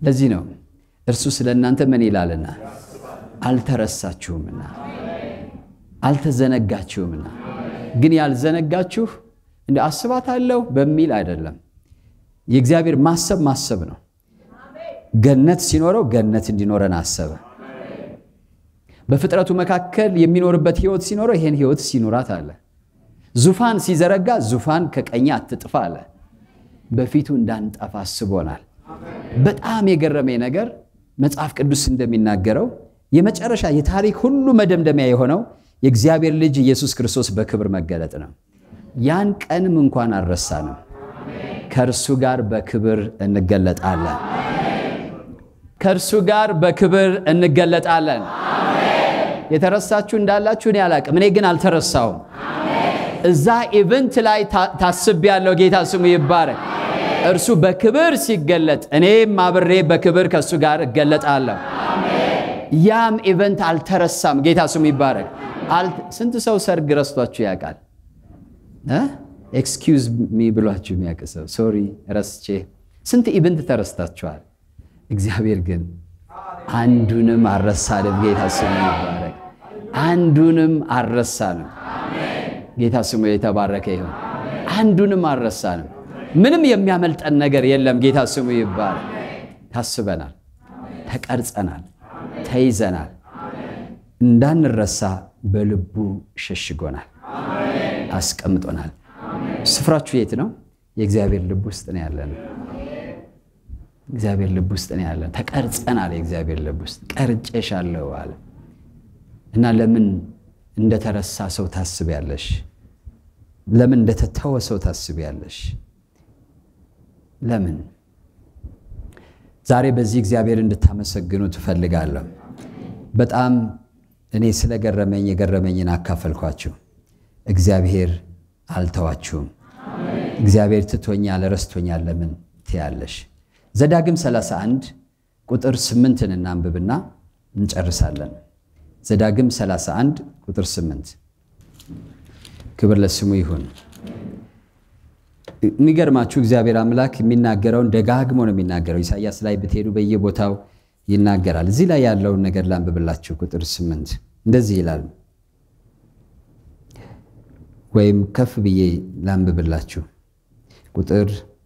[SPEAKER 1] ለዚህ ነው እርሱ ስለ እናንተ ምን ይላልና አልተረሳችሁምና አልተዘነጋችሁምና። ግን ያልዘነጋችሁ እንደ አስባታለሁ በሚል አይደለም። የእግዚአብሔር ማሰብ ማሰብ ነው። ገነት ሲኖረው ገነት እንዲኖረን አሰበ። በፍጥረቱ መካከል የሚኖርበት ህይወት ሲኖረው ይሄን ህይወት ሲኖራት አለ። ዙፋን ሲዘረጋ ዙፋን ከቀኝ አትጥፋ አለ። በፊቱ እንዳንጠፋ አስቦናል። በጣም የገረመኝ ነገር መጽሐፍ ቅዱስ እንደሚናገረው የመጨረሻ የታሪክ ሁሉ መደምደሚያ የሆነው የእግዚአብሔር ልጅ ኢየሱስ ክርስቶስ በክብር መገለጥ ነው። ያን ቀንም እንኳን አልረሳንም። ከእርሱ ጋር በክብር እንገለጣለን። ከእርሱ ጋር በክብር እንገለጣለን። የተረሳችሁ እንዳላችሁ እኔ አላቅም። እኔ ግን አልተረሳውም። እዛ ኢቨንት ላይ ታስቤያለሁ። ጌታ ስሙ ይባረክ። እርሱ በክብር ሲገለጥ እኔም አብሬ በክብር ከእሱ ጋር እገለጣለሁ። ያም ኢቨንት አልተረሳም። ጌታ ስሙ ይባረክ። ስንት ሰው ሰርግ ረስቷችሁ ያውቃል? ኤክስኪውዝ ሚ ብሏችሁ የሚያውቅ ሰው ሶሪ ረስቼ። ስንት ኢቨንት ተረስታችኋል። እግዚአብሔር ግን አንዱንም አልረሳንም። ጌታ ስሙ ይባረክ። አንዱንም አልረሳንም። ጌታ ስሙ የተባረከ ይሁን። አንዱንም አልረሳንም። ምንም የሚያመልጠን ነገር የለም። ጌታ ስሙ ይባረክ። ታስበናል፣ ተቀርጸናል፣ ተይዘናል። እንዳንረሳ በልቡ ሸሽጎናል፣ አስቀምጦናል። ስፍራችሁ የት ነው? የእግዚአብሔር ልብ ውስጥ ነው ያለን። እግዚአብሔር ልብ ውስጥ ነው ያለን። ተቀርጸናል። የእግዚአብሔር ልብ ውስጥ ቀርጬሻለሁ አለ እና ለምን እንደተረሳ ሰው ታስቢያለሽ? ለምን እንደተተወ ሰው ታስቢያለሽ? ለምን? ዛሬ በዚህ እግዚአብሔር እንድታመሰግኑ ትፈልጋለሁ። በጣም እኔ ስለገረመኝ የገረመኝን አካፈልኳችሁ። እግዚአብሔር አልተዋችሁም። እግዚአብሔር ትቶኛል፣ ረስቶኛል ለምን ትያለሽ? ዘዳግም 31 ቁጥር 8ን እናንብብና እንጨርሳለን። ዘዳግም 31 ቁጥር 8 ክብር ለስሙ ይሁን። የሚገርማችሁ እግዚአብሔር አምላክ የሚናገረውን ደጋግሞ ነው የሚናገረው። ኢሳያስ ላይ ብትሄዱ በየቦታው ይናገራል። እዚህ ላይ ያለውን ነገር ላንብብላችሁ። ቁጥር 8 እንደዚህ ይላል፣ ወይም ከፍ ብዬ ላንብብላችሁ። ቁጥር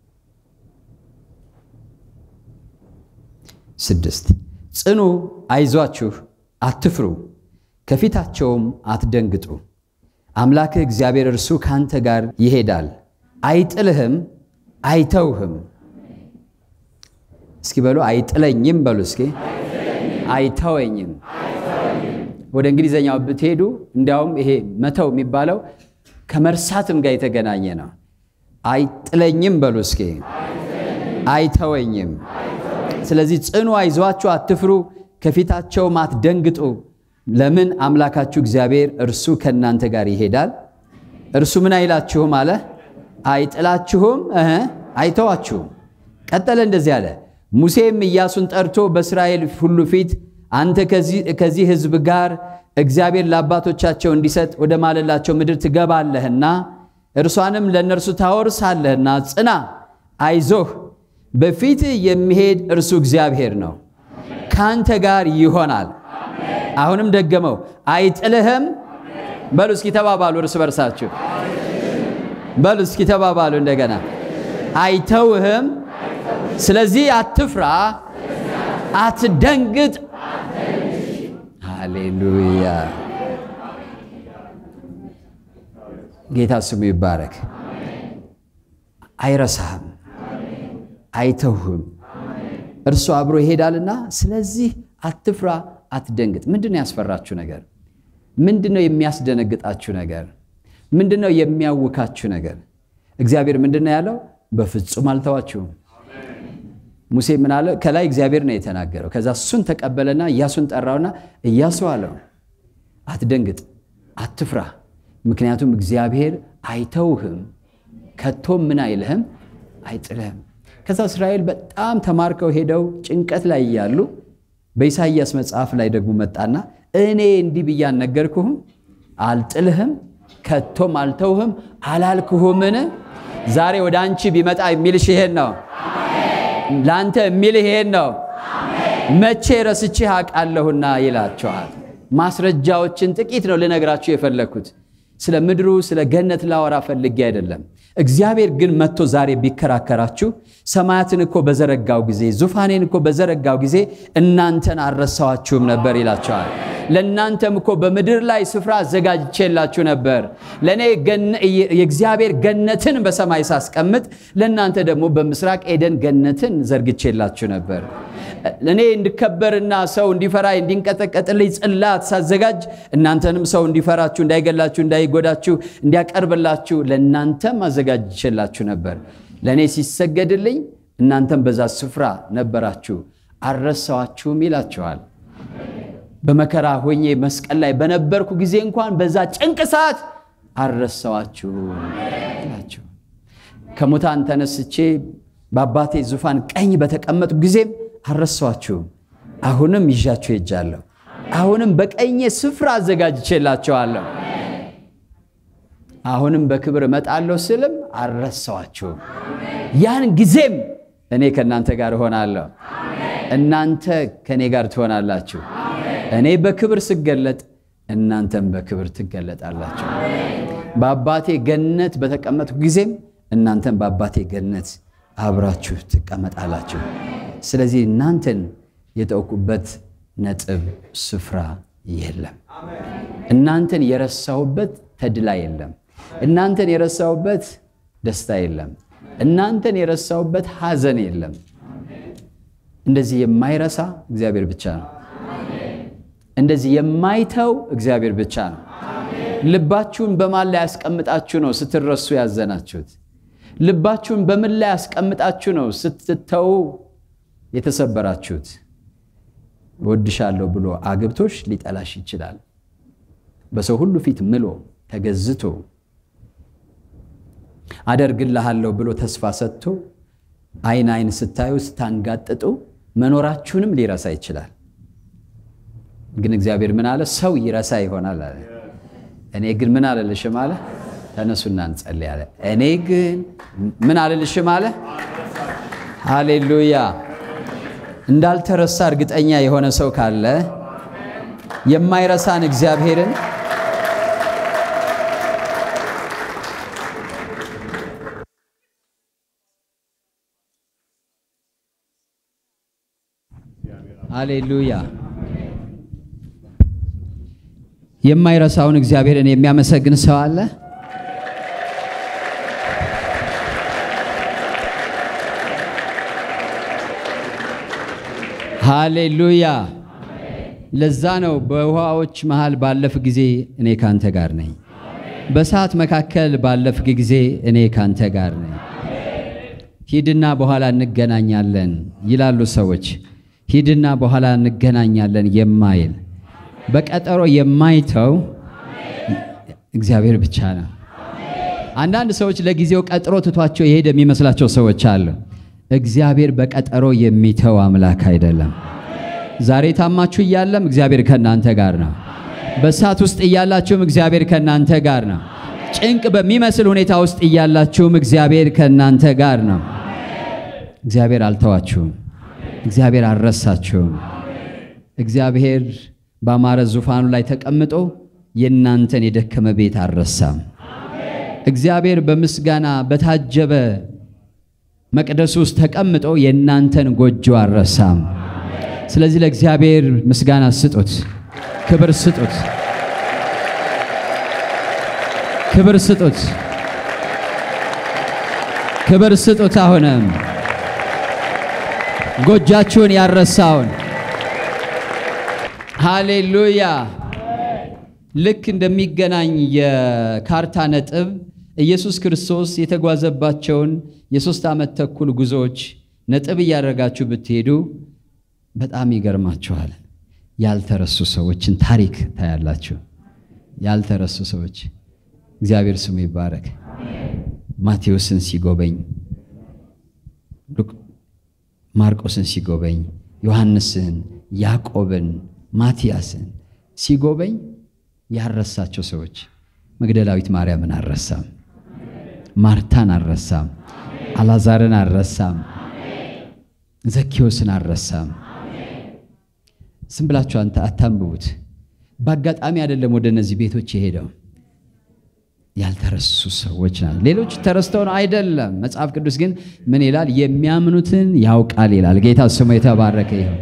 [SPEAKER 1] ስድስት ጽኑ፣ አይዟችሁ፣ አትፍሩ፣ ከፊታቸውም አትደንግጡ። አምላክህ እግዚአብሔር እርሱ ካንተ ጋር ይሄዳል፣ አይጥልህም፣ አይተውህም። እስኪ በሉ አይጥለኝም በሉ እስኪ አይተወኝም። ወደ እንግሊዘኛው ብትሄዱ እንዲያውም ይሄ መተው የሚባለው ከመርሳትም ጋር የተገናኘ ነው። አይጥለኝም በሉ እስኪ አይተወኝም። ስለዚህ ጽኑ፣ አይዟችሁ፣ አትፍሩ፣ ከፊታቸውም አትደንግጡ። ለምን አምላካችሁ እግዚአብሔር እርሱ ከእናንተ ጋር ይሄዳል። እርሱ ምን አይላችሁም አለ፣ አይጥላችሁም፣ አይተዋችሁም። ቀጠለ እንደዚህ አለ። ሙሴም ኢያሱን ጠርቶ በእስራኤል ሁሉ ፊት አንተ ከዚህ ሕዝብ ጋር እግዚአብሔር ለአባቶቻቸው እንዲሰጥ ወደ ማለላቸው ምድር ትገባለህና እርሷንም ለእነርሱ ታወርሳለህና ጽና፣ አይዞህ በፊት የሚሄድ እርሱ እግዚአብሔር ነው፣ ካንተ ጋር ይሆናል። አሁንም ደገመው፣ አይጥልህም። በሉ እስኪ ተባባሉ፣ እርስ በርሳችሁ በሉ እስኪ ተባባሉ እንደገና፣ አይተውህም። ስለዚህ አትፍራ፣ አትደንግጥ። ሃሌሉያ! ጌታ ስሙ ይባረክ። አይረሳህም አይተውህም። እርሱ አብሮ ይሄዳልና፣ ስለዚህ አትፍራ፣ አትደንግጥ። ምንድን ነው ያስፈራችሁ ነገር? ምንድን ነው የሚያስደነግጣችሁ ነገር? ምንድን ነው የሚያውካችሁ ነገር? እግዚአብሔር ምንድን ነው ያለው? በፍጹም አልተዋችሁም። ሙሴ ምን አለ? ከላይ እግዚአብሔር ነው የተናገረው። ከዛ እሱን ተቀበለና ኢያሱን ጠራውና ኢያሱ አለው አትደንግጥ፣ አትፍራ፣ ምክንያቱም እግዚአብሔር አይተውህም፣ ከቶም ምን አይልህም፣ አይጥልህም። ከዛ እስራኤል በጣም ተማርከው ሄደው ጭንቀት ላይ እያሉ በኢሳይያስ መጽሐፍ ላይ ደግሞ መጣና እኔ እንዲህ ብዬ አልነገርኩህም? አልጥልህም፣ ከቶም አልተውህም አላልክሁምን? ዛሬ ወደ አንቺ ቢመጣ የሚልሽ ይሄን ነው። ለአንተ የሚልህ ይሄን ነው። መቼ ረስቼህ አውቃለሁና ይላቸዋል። ማስረጃዎችን ጥቂት ነው ልነግራችሁ የፈለግኩት። ስለ ምድሩ ስለ ገነት ላወራ ፈልጌ አይደለም። እግዚአብሔር ግን መጥቶ ዛሬ ቢከራከራችሁ ሰማያትን እኮ በዘረጋው ጊዜ ዙፋኔን እኮ በዘረጋው ጊዜ እናንተን አልረሳኋችሁም ነበር ይላቸዋል። ለእናንተም እኮ በምድር ላይ ስፍራ አዘጋጅቼላችሁ ነበር። ለእኔ የእግዚአብሔር ገነትን በሰማይ ሳስቀምጥ ለእናንተ ደግሞ በምስራቅ ኤደን ገነትን ዘርግቼላችሁ ነበር። እኔ እንድከበርና ሰው እንዲፈራ እንዲንቀጠቀጥልኝ ጽላት ሳዘጋጅ እናንተንም ሰው እንዲፈራችሁ፣ እንዳይገላችሁ፣ እንዳይጎዳችሁ እንዲያቀርብላችሁ ለእናንተም አዘጋጅቼላችሁ ነበር። ለእኔ ሲሰገድልኝ እናንተም በዛ ስፍራ ነበራችሁ፣ አልረሳኋችሁም ይላችኋል። በመከራ ሆኜ መስቀል ላይ በነበርኩ ጊዜ እንኳን በዛ ጭንቅ ሰዓት አልረሳኋችሁም ይላቸው። ከሙታን ተነስቼ በአባቴ ዙፋን ቀኝ በተቀመጥኩ ጊዜም አልረሳኋችሁም። አሁንም ይዣችሁ ሄጃለሁ። አሁንም በቀኜ ስፍራ አዘጋጅቼላቸዋለሁ። አሁንም በክብር እመጣለሁ ስልም አልረሳኋችሁም። ያን ጊዜም እኔ ከእናንተ ጋር እሆናለሁ፣ እናንተ ከእኔ ጋር ትሆናላችሁ። እኔ በክብር ስገለጥ እናንተም በክብር ትገለጣላችሁ። በአባቴ ገነት በተቀመጥኩ ጊዜም እናንተም በአባቴ ገነት አብራችሁ ትቀመጣላችሁ። ስለዚህ እናንተን የተውኩበት ነጥብ ስፍራ የለም። እናንተን የረሳሁበት ተድላ የለም። እናንተን የረሳሁበት ደስታ የለም። እናንተን የረሳሁበት ሐዘን የለም። እንደዚህ የማይረሳ እግዚአብሔር ብቻ ነው። እንደዚህ የማይተው እግዚአብሔር ብቻ ነው። ልባችሁን በማን ላይ ያስቀምጣችሁ ነው ስትረሱ ያዘናችሁት? ልባችሁን በምን ላይ ያስቀምጣችሁ ነው ስትተው የተሰበራችሁት? እወድሻለሁ ብሎ አግብቶሽ ሊጠላሽ ይችላል። በሰው ሁሉ ፊት ምሎ ተገዝቶ አደርግልሃለሁ ብሎ ተስፋ ሰጥቶ አይን አይን ስታዩ ስታንጋጥጡ መኖራችሁንም ሊረሳ ይችላል። ግን እግዚአብሔር ምን አለ? ሰው ይረሳ ይሆናል አለ። እኔ ግን ምን አልልሽም አለ። ተነሱና እንጸልይ አለ። እኔ ግን ምን አልልሽም አለ። ሃሌሉያ። እንዳልተረሳ እርግጠኛ የሆነ ሰው ካለ የማይረሳን እግዚአብሔርን ሃሌሉያ የማይረሳውን እግዚአብሔርን የሚያመሰግን ሰው አለ? ሃሌሉያ። ለዛ ነው በውሃዎች መሃል ባለፍ ጊዜ እኔ ካንተ ጋር ነኝ፣ በእሳት መካከል ባለፍ ጊዜ እኔ ካንተ ጋር ነኝ። ሂድና በኋላ እንገናኛለን ይላሉ ሰዎች። ሂድና በኋላ እንገናኛለን የማይል በቀጠሮ የማይተው እግዚአብሔር ብቻ ነው። አንዳንድ ሰዎች ለጊዜው ቀጥሮ ትቷቸው የሄደ የሚመስላቸው ሰዎች አሉ። እግዚአብሔር በቀጠሮ የሚተው አምላክ አይደለም። ዛሬ ታማችሁ እያለም እግዚአብሔር ከእናንተ ጋር ነው። በእሳት ውስጥ እያላችሁም እግዚአብሔር ከእናንተ ጋር ነው። ጭንቅ በሚመስል ሁኔታ ውስጥ እያላችሁም እግዚአብሔር ከእናንተ ጋር ነው። እግዚአብሔር አልተዋችሁም። እግዚአብሔር አልረሳችሁም። እግዚአብሔር በአማረ ዙፋኑ ላይ ተቀምጦ የእናንተን የደከመ ቤት አልረሳም። እግዚአብሔር በምስጋና በታጀበ መቅደስ ውስጥ ተቀምጦ የእናንተን ጎጆ አልረሳም። ስለዚህ ለእግዚአብሔር ምስጋና ስጡት፣ ክብር ስጡት፣ ክብር ስጡት፣ ክብር ስጡት። አሁንም ጎጃችሁን ያረሳውን ሃሌሉያ። ልክ እንደሚገናኝ የካርታ ነጥብ ኢየሱስ ክርስቶስ የተጓዘባቸውን የሦስት ዓመት ተኩል ጉዞዎች ነጥብ እያደረጋችሁ ብትሄዱ በጣም ይገርማችኋል። ያልተረሱ ሰዎችን ታሪክ ታያላችሁ። ያልተረሱ ሰዎች እግዚአብሔር ስሙ ይባረክ። ማቴዎስን ሲጎበኝ፣ ማርቆስን ሲጎበኝ፣ ዮሐንስን፣ ያዕቆብን፣ ማቲያስን ሲጎበኝ ያረሳቸው ሰዎች መግደላዊት ማርያምን አልረሳም። ማርታን አልረሳም። አላዛርን አልረሳም። ዘኬዎስን አልረሳም። ዝም ብላችሁ አንተ አታንብቡት። በአጋጣሚ አይደለም ወደ እነዚህ ቤቶች የሄደው ያልተረሱ ሰዎች ናቸው። ሌሎች ተረስተው ነው አይደለም። መጽሐፍ ቅዱስ ግን ምን ይላል? የሚያምኑትን ያውቃል ይላል። ጌታ ስሙ የተባረከ ይሁን።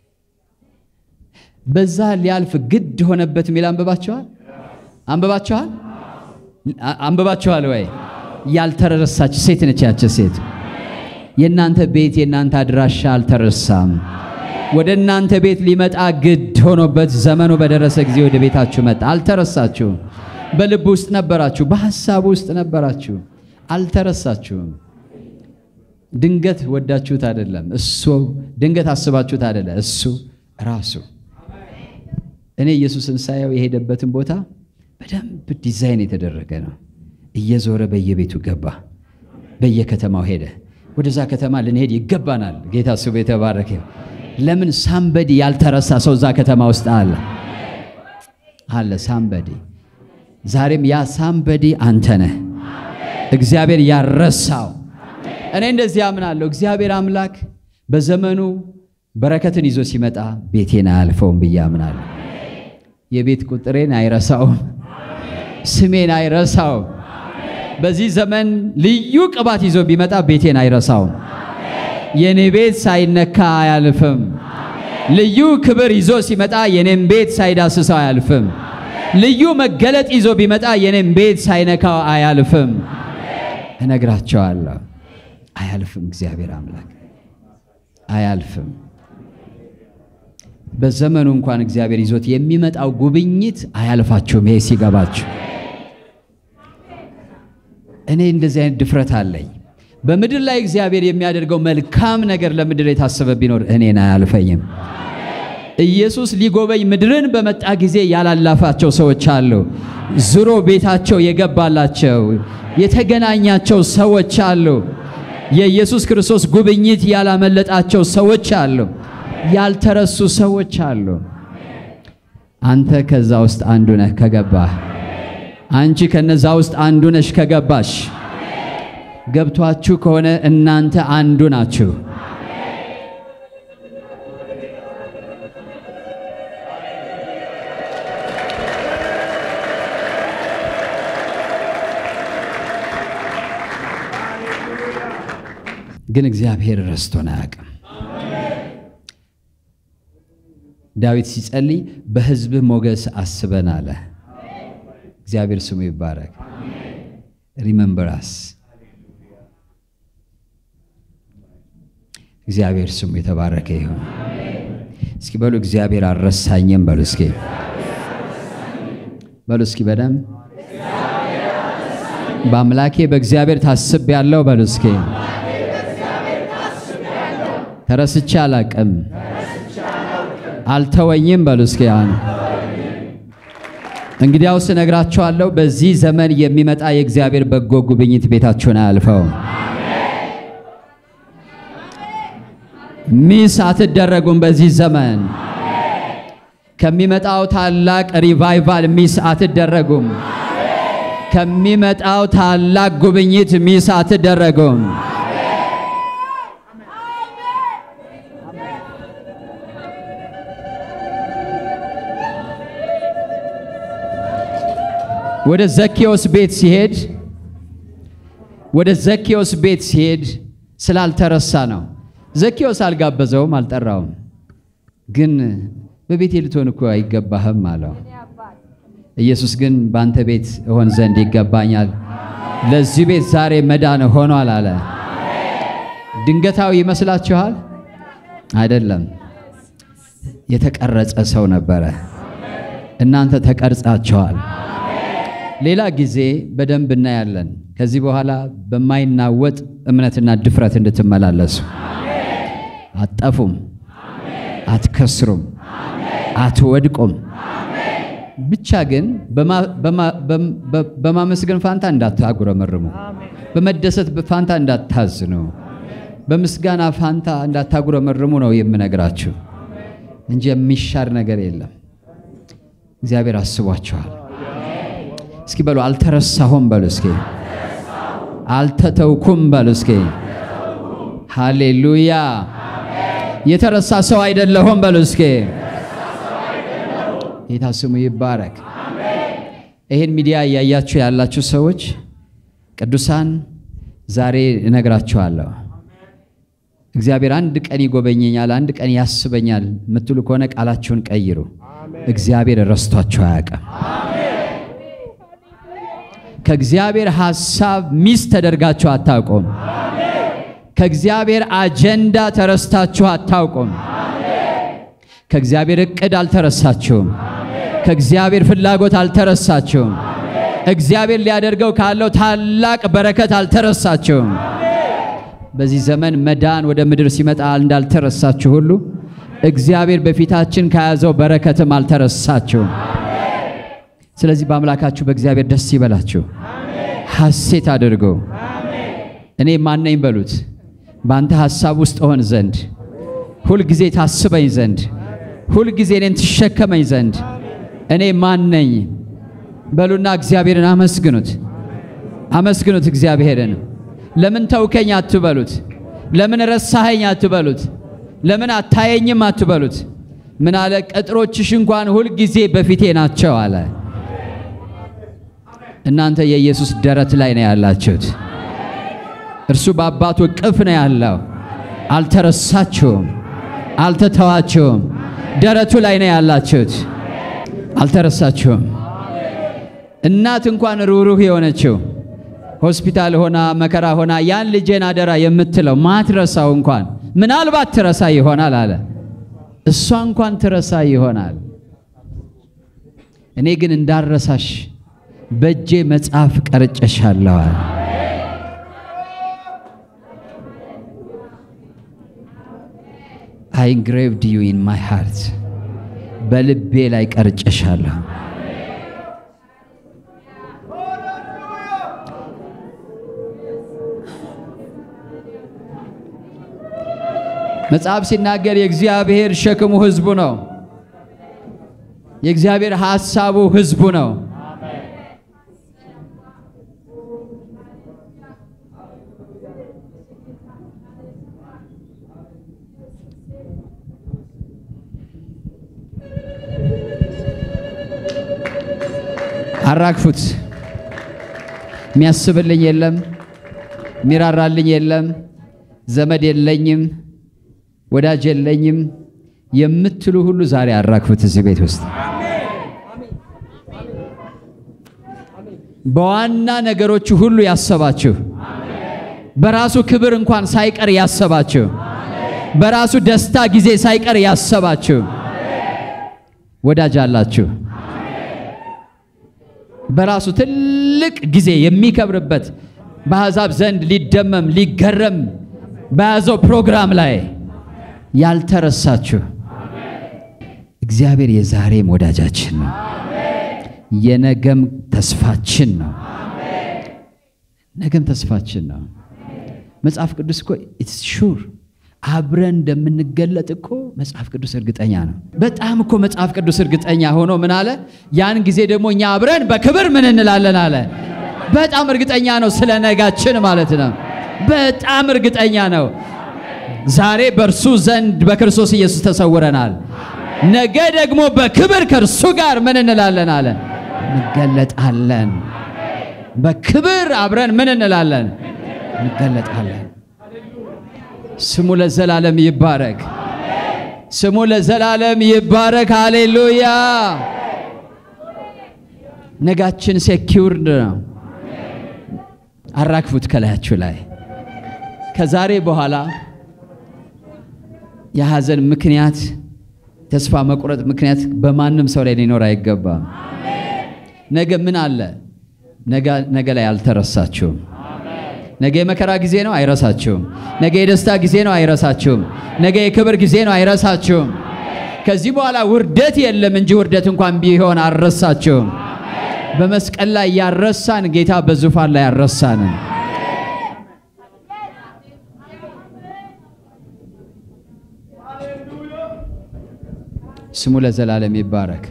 [SPEAKER 1] በዛ ሊያልፍ ግድ ሆነበት የሚል አንብባችኋል? አንብባችኋል? አንብባችኋል ወይ? ያልተረሳች ሴት ነች ያች ሴት። የእናንተ ቤት የእናንተ አድራሻ አልተረሳም። ወደ እናንተ ቤት ሊመጣ ግድ ሆኖበት ዘመኑ በደረሰ ጊዜ ወደ ቤታችሁ መጣ። አልተረሳችሁም። በልብ ውስጥ ነበራችሁ፣ በሐሳብ ውስጥ ነበራችሁ። አልተረሳችሁም። ድንገት ወዳችሁት አይደለም። እሱ ድንገት አስባችሁት አይደለም። እሱ ራሱ እኔ ኢየሱስን ሳየው የሄደበትን ቦታ በደንብ ዲዛይን የተደረገ ነው። እየዞረ በየቤቱ ገባ፣ በየከተማው ሄደ። ወደዛ ከተማ ልንሄድ ይገባናል። ጌታ ስሙ የተባረከ። ለምን ሳምበዲ ያልተረሳ ሰው እዛ ከተማ ውስጥ አለ አለ ሳምበዲ። ዛሬም ያ ሳምበዲ አንተ ነህ፣ እግዚአብሔር ያረሳው። እኔ እንደዚህ አምናለሁ። እግዚአብሔር አምላክ በዘመኑ በረከትን ይዞ ሲመጣ ቤቴን አያልፈውም ብዬ አምናለሁ። የቤት ቁጥሬን አይረሳውም፣ ስሜን አይረሳውም። በዚህ ዘመን ልዩ ቅባት ይዞ ቢመጣ ቤቴን አይረሳውም። የኔ ቤት ሳይነካ አያልፍም። ልዩ ክብር ይዞ ሲመጣ የኔም ቤት ሳይዳስሰው አያልፍም። ልዩ መገለጥ ይዞ ቢመጣ የኔም ቤት ሳይነካው አያልፍም። እነግራቸዋለሁ፣ አያልፍም። እግዚአብሔር አምላክ አያልፍም። በዘመኑ እንኳን እግዚአብሔር ይዞት የሚመጣው ጉብኝት አያልፋችሁም። ይሄ ሲገባችሁ እኔ እንደዚህ አይነት ድፍረት አለኝ። በምድር ላይ እግዚአብሔር የሚያደርገው መልካም ነገር ለምድር የታሰበ ቢኖር እኔን አያልፈኝም። ኢየሱስ ሊጎበኝ ምድርን በመጣ ጊዜ ያላላፋቸው ሰዎች አሉ። ዝሮ ቤታቸው የገባላቸው የተገናኛቸው ሰዎች አሉ። የኢየሱስ ክርስቶስ ጉብኝት ያላመለጣቸው ሰዎች አሉ። ያልተረሱ ሰዎች አሉ። አንተ ከዛ ውስጥ አንዱ ነህ ከገባህ። አንቺ ከነዛ ውስጥ አንዱ ነሽ ከገባሽ። ገብቷችሁ ከሆነ እናንተ አንዱ ናችሁ። ግን እግዚአብሔር ረስቶን አያውቅም። ዳዊት ሲጸልይ በሕዝብህ ሞገስ አስበን አለ። እግዚአብሔር ስሙ ይባረክ። ሪመምበራስ እግዚአብሔር ስሙ የተባረከ ይሁን። እስኪ በሉ እግዚአብሔር አልረሳኝም በሉ እስኪ በሉ እስኪ በደም በአምላኬ በእግዚአብሔር ታስብ ያለው በሉ እስኪ ተረስቼ አላቅም አልተወኝም በሉ እስኪ አሁን እንግዲያውስ እነግራችኋለሁ በዚህ ዘመን የሚመጣ የእግዚአብሔር በጎ ጉብኝት ቤታችሁን አያልፈውም። ሚስ አትደረጉም። በዚህ ዘመን ከሚመጣው ታላቅ ሪቫይቫል ሚስ አትደረጉም። ከሚመጣው ታላቅ ጉብኝት ሚስ አትደረጉም። ወደ ዘኬዎስ ቤት ሲሄድ ወደ ዘኬዎስ ቤት ሲሄድ ስላልተረሳ ነው። ዘኬዎስ አልጋበዘውም፣ አልጠራውም። ግን በቤቴ ልትሆን እኮ አይገባህም አለው። ኢየሱስ ግን በአንተ ቤት እሆን ዘንድ ይገባኛል፣ ለዚህ ቤት ዛሬ መዳን ሆኗል አለ። ድንገታዊ ይመስላችኋል? አይደለም። የተቀረጸ ሰው ነበረ። እናንተ ተቀርጻችኋል። ሌላ ጊዜ በደንብ እናያለን። ከዚህ በኋላ በማይናወጥ እምነትና ድፍረት እንድትመላለሱ አትጠፉም፣ አትከስሩም፣ አትወድቁም። ብቻ ግን በማመስገን ፋንታ እንዳታጉረመርሙ፣ በመደሰት ፋንታ እንዳታዝኑ፣ በምስጋና ፋንታ እንዳታጉረመርሙ ነው የምነግራችሁ እንጂ የሚሻር ነገር የለም። እግዚአብሔር አስቧችኋል። እስኪ በሉ አልተረሳሁም በሉ እስኪ አልተተውኩም በሉ እስኪ ሃሌሉያ የተረሳ ሰው አይደለሁም በሉ እስኪ ጌታ ስሙ ይባረክ። ይህን ሚዲያ እያያችሁ ያላችሁ ሰዎች ቅዱሳን ዛሬ እነግራችኋለሁ። እግዚአብሔር አንድ ቀን ይጎበኘኛል፣ አንድ ቀን ያስበኛል የምትሉ ከሆነ ቃላችሁን ቀይሩ። እግዚአብሔር ረስቷችሁ አያውቅም። ከእግዚአብሔር ሐሳብ ሚስ ተደርጋችሁ አታውቁም። ከእግዚአብሔር አጀንዳ ተረስታችሁ አታውቁም። ከእግዚአብሔር ዕቅድ አልተረሳችሁም። ከእግዚአብሔር ፍላጎት አልተረሳችሁም። እግዚአብሔር ሊያደርገው ካለው ታላቅ በረከት አልተረሳችሁም። በዚህ ዘመን መዳን ወደ ምድር ሲመጣ እንዳልተረሳችሁ ሁሉ እግዚአብሔር በፊታችን ከያዘው በረከትም አልተረሳችሁም። ስለዚህ በአምላካችሁ በእግዚአብሔር ደስ ይበላችሁ፣ ሐሴት አድርጎ እኔ ማነኝ በሉት። በአንተ ሐሳብ ውስጥ እሆን ዘንድ ሁልጊዜ ታስበኝ ዘንድ ሁልጊዜ እኔን ትሸከመኝ ዘንድ እኔ ማን ነኝ በሉና እግዚአብሔርን አመስግኑት። አመስግኑት እግዚአብሔርን። ለምን ተውከኝ አትበሉት። ለምን ረሳኸኝ አትበሉት። ለምን አታየኝም አትበሉት። ምን አለ? ቅጥሮችሽ እንኳን ሁልጊዜ በፊቴ ናቸው አለ። እናንተ የኢየሱስ ደረት ላይ ነው ያላችሁት። እርሱ በአባቱ እቅፍ ነው ያለው። አልተረሳችሁም፣ አልተተዋችሁም። ደረቱ ላይ ነው ያላችሁት። አልተረሳችሁም። እናት እንኳን ሩህሩህ የሆነችው ሆስፒታል ሆና መከራ ሆና ያን ልጄን አደራ የምትለው ማትረሳው እንኳን ምናልባት ትረሳ ይሆናል አለ። እሷ እንኳን ትረሳ ይሆናል። እኔ ግን እንዳረሳሽ በእጄ መጽሐፍ ቀርጨሻለሁ አለ። አይ ኢንግሬቭድ ዩ ኢን ማይ ሃርት በልቤ ላይ ቀርጨሻለሁ። መጽሐፍ ሲናገር የእግዚአብሔር ሸክሙ ሕዝቡ ነው። የእግዚአብሔር ሐሳቡ ሕዝቡ ነው። አራግፉት። የሚያስብልኝ የለም፣ የሚራራልኝ የለም፣ ዘመድ የለኝም፣ ወዳጅ የለኝም የምትሉ ሁሉ ዛሬ አራግፉት። እዚህ ቤት ውስጥ በዋና ነገሮቹ ሁሉ ያሰባችሁ፣ በራሱ ክብር እንኳን ሳይቀር ያሰባችሁ፣ በራሱ ደስታ ጊዜ ሳይቀር ያሰባችሁ ወዳጅ አላችሁ። በራሱ ትልቅ ጊዜ የሚከብርበት በአሕዛብ ዘንድ ሊደመም ሊገረም በያዘው ፕሮግራም ላይ ያልተረሳችሁ እግዚአብሔር የዛሬም ወዳጃችን ነው፣ የነገም ተስፋችን ነው። ነገም ተስፋችን ነው። መጽሐፍ ቅዱስ እኮ ኢትስ ሹር አብረን እንደምንገለጥ እኮ መጽሐፍ ቅዱስ እርግጠኛ ነው። በጣም እኮ መጽሐፍ ቅዱስ እርግጠኛ ሆኖ ምን አለ? ያን ጊዜ ደግሞ እኛ አብረን በክብር ምን እንላለን አለ። በጣም እርግጠኛ ነው፣ ስለ ነጋችን ማለት ነው። በጣም እርግጠኛ ነው። ዛሬ በእርሱ ዘንድ በክርስቶስ ኢየሱስ ተሰውረናል። ነገ ደግሞ በክብር ከእርሱ ጋር ምን እንላለን አለ እንገለጣለን። በክብር አብረን ምን እንላለን እንገለጣለን። ስሙ ለዘላለም ይባረክ። ስሙ ለዘላለም ይባረክ። ሃሌሉያ። ነጋችን ሴኪውርድ ነው። አራግፉት ከላያችሁ ላይ ከዛሬ በኋላ የሐዘን ምክንያት ተስፋ መቁረጥ ምክንያት በማንም ሰው ላይ ሊኖር አይገባም። ነገ ምን አለ? ነገ ላይ አልተረሳችሁም። ነገ የመከራ ጊዜ ነው፣ አይረሳችሁም። ነገ የደስታ ጊዜ ነው፣ አይረሳችሁም። ነገ የክብር ጊዜ ነው፣ አይረሳችሁም። ከዚህ በኋላ ውርደት የለም እንጂ ውርደት እንኳን ቢሆን አልረሳችሁም። በመስቀል ላይ ያረሳን ጌታ በዙፋን ላይ ያረሳንን ስሙ ለዘላለም ይባረክ።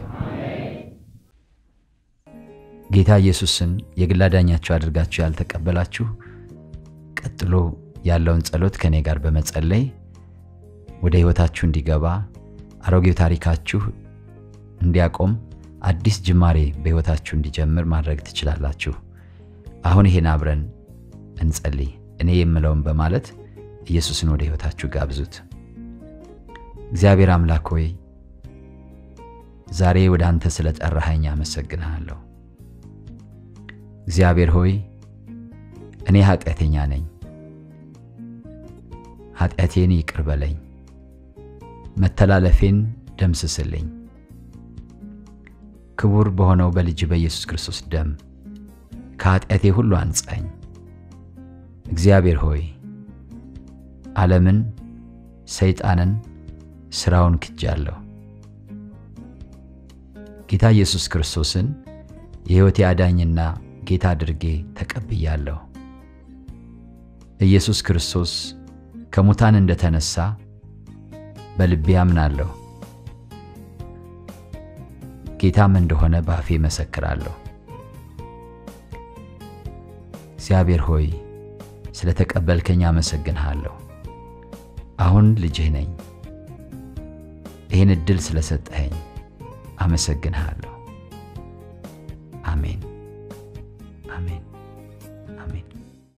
[SPEAKER 1] ጌታ ኢየሱስን የግል አዳኛችሁ አድርጋችሁ ያልተቀበላችሁ ቀጥሎ ያለውን ጸሎት ከእኔ ጋር በመጸለይ ወደ ሕይወታችሁ እንዲገባ አሮጌው ታሪካችሁ እንዲያቆም አዲስ ጅማሬ በሕይወታችሁ እንዲጀምር ማድረግ ትችላላችሁ። አሁን ይሄን አብረን እንጸልይ። እኔ የምለውን በማለት ኢየሱስን ወደ ሕይወታችሁ ጋብዙት። እግዚአብሔር አምላክ ሆይ ዛሬ ወደ አንተ ስለ ጠራኸኝ አመሰግንሃለሁ። እግዚአብሔር ሆይ እኔ ኃጢአተኛ ነኝ፣ ኃጢአቴን ይቅር በለኝ፣ መተላለፌን ደምስስልኝ። ክቡር በሆነው በልጅ በኢየሱስ ክርስቶስ ደም ከኃጢአቴ ሁሉ አንጻኝ። እግዚአብሔር ሆይ ዓለምን፣ ሰይጣንን፣ ሥራውን ክጃለሁ። ጌታ ኢየሱስ ክርስቶስን የሕይወቴ አዳኝና ጌታ አድርጌ ተቀብያለሁ። ኢየሱስ ክርስቶስ ከሙታን እንደተነሳ በልቤ አምናለሁ። ጌታም እንደሆነ በአፌ መሰክራለሁ። እግዚአብሔር ሆይ ስለ ተቀበልከኝ አመሰግንሃለሁ። አሁን ልጅህ ነኝ። ይህን ዕድል ስለሰጠኸኝ አመሰግንሃለሁ። አሜን፣ አሜን፣ አሜን።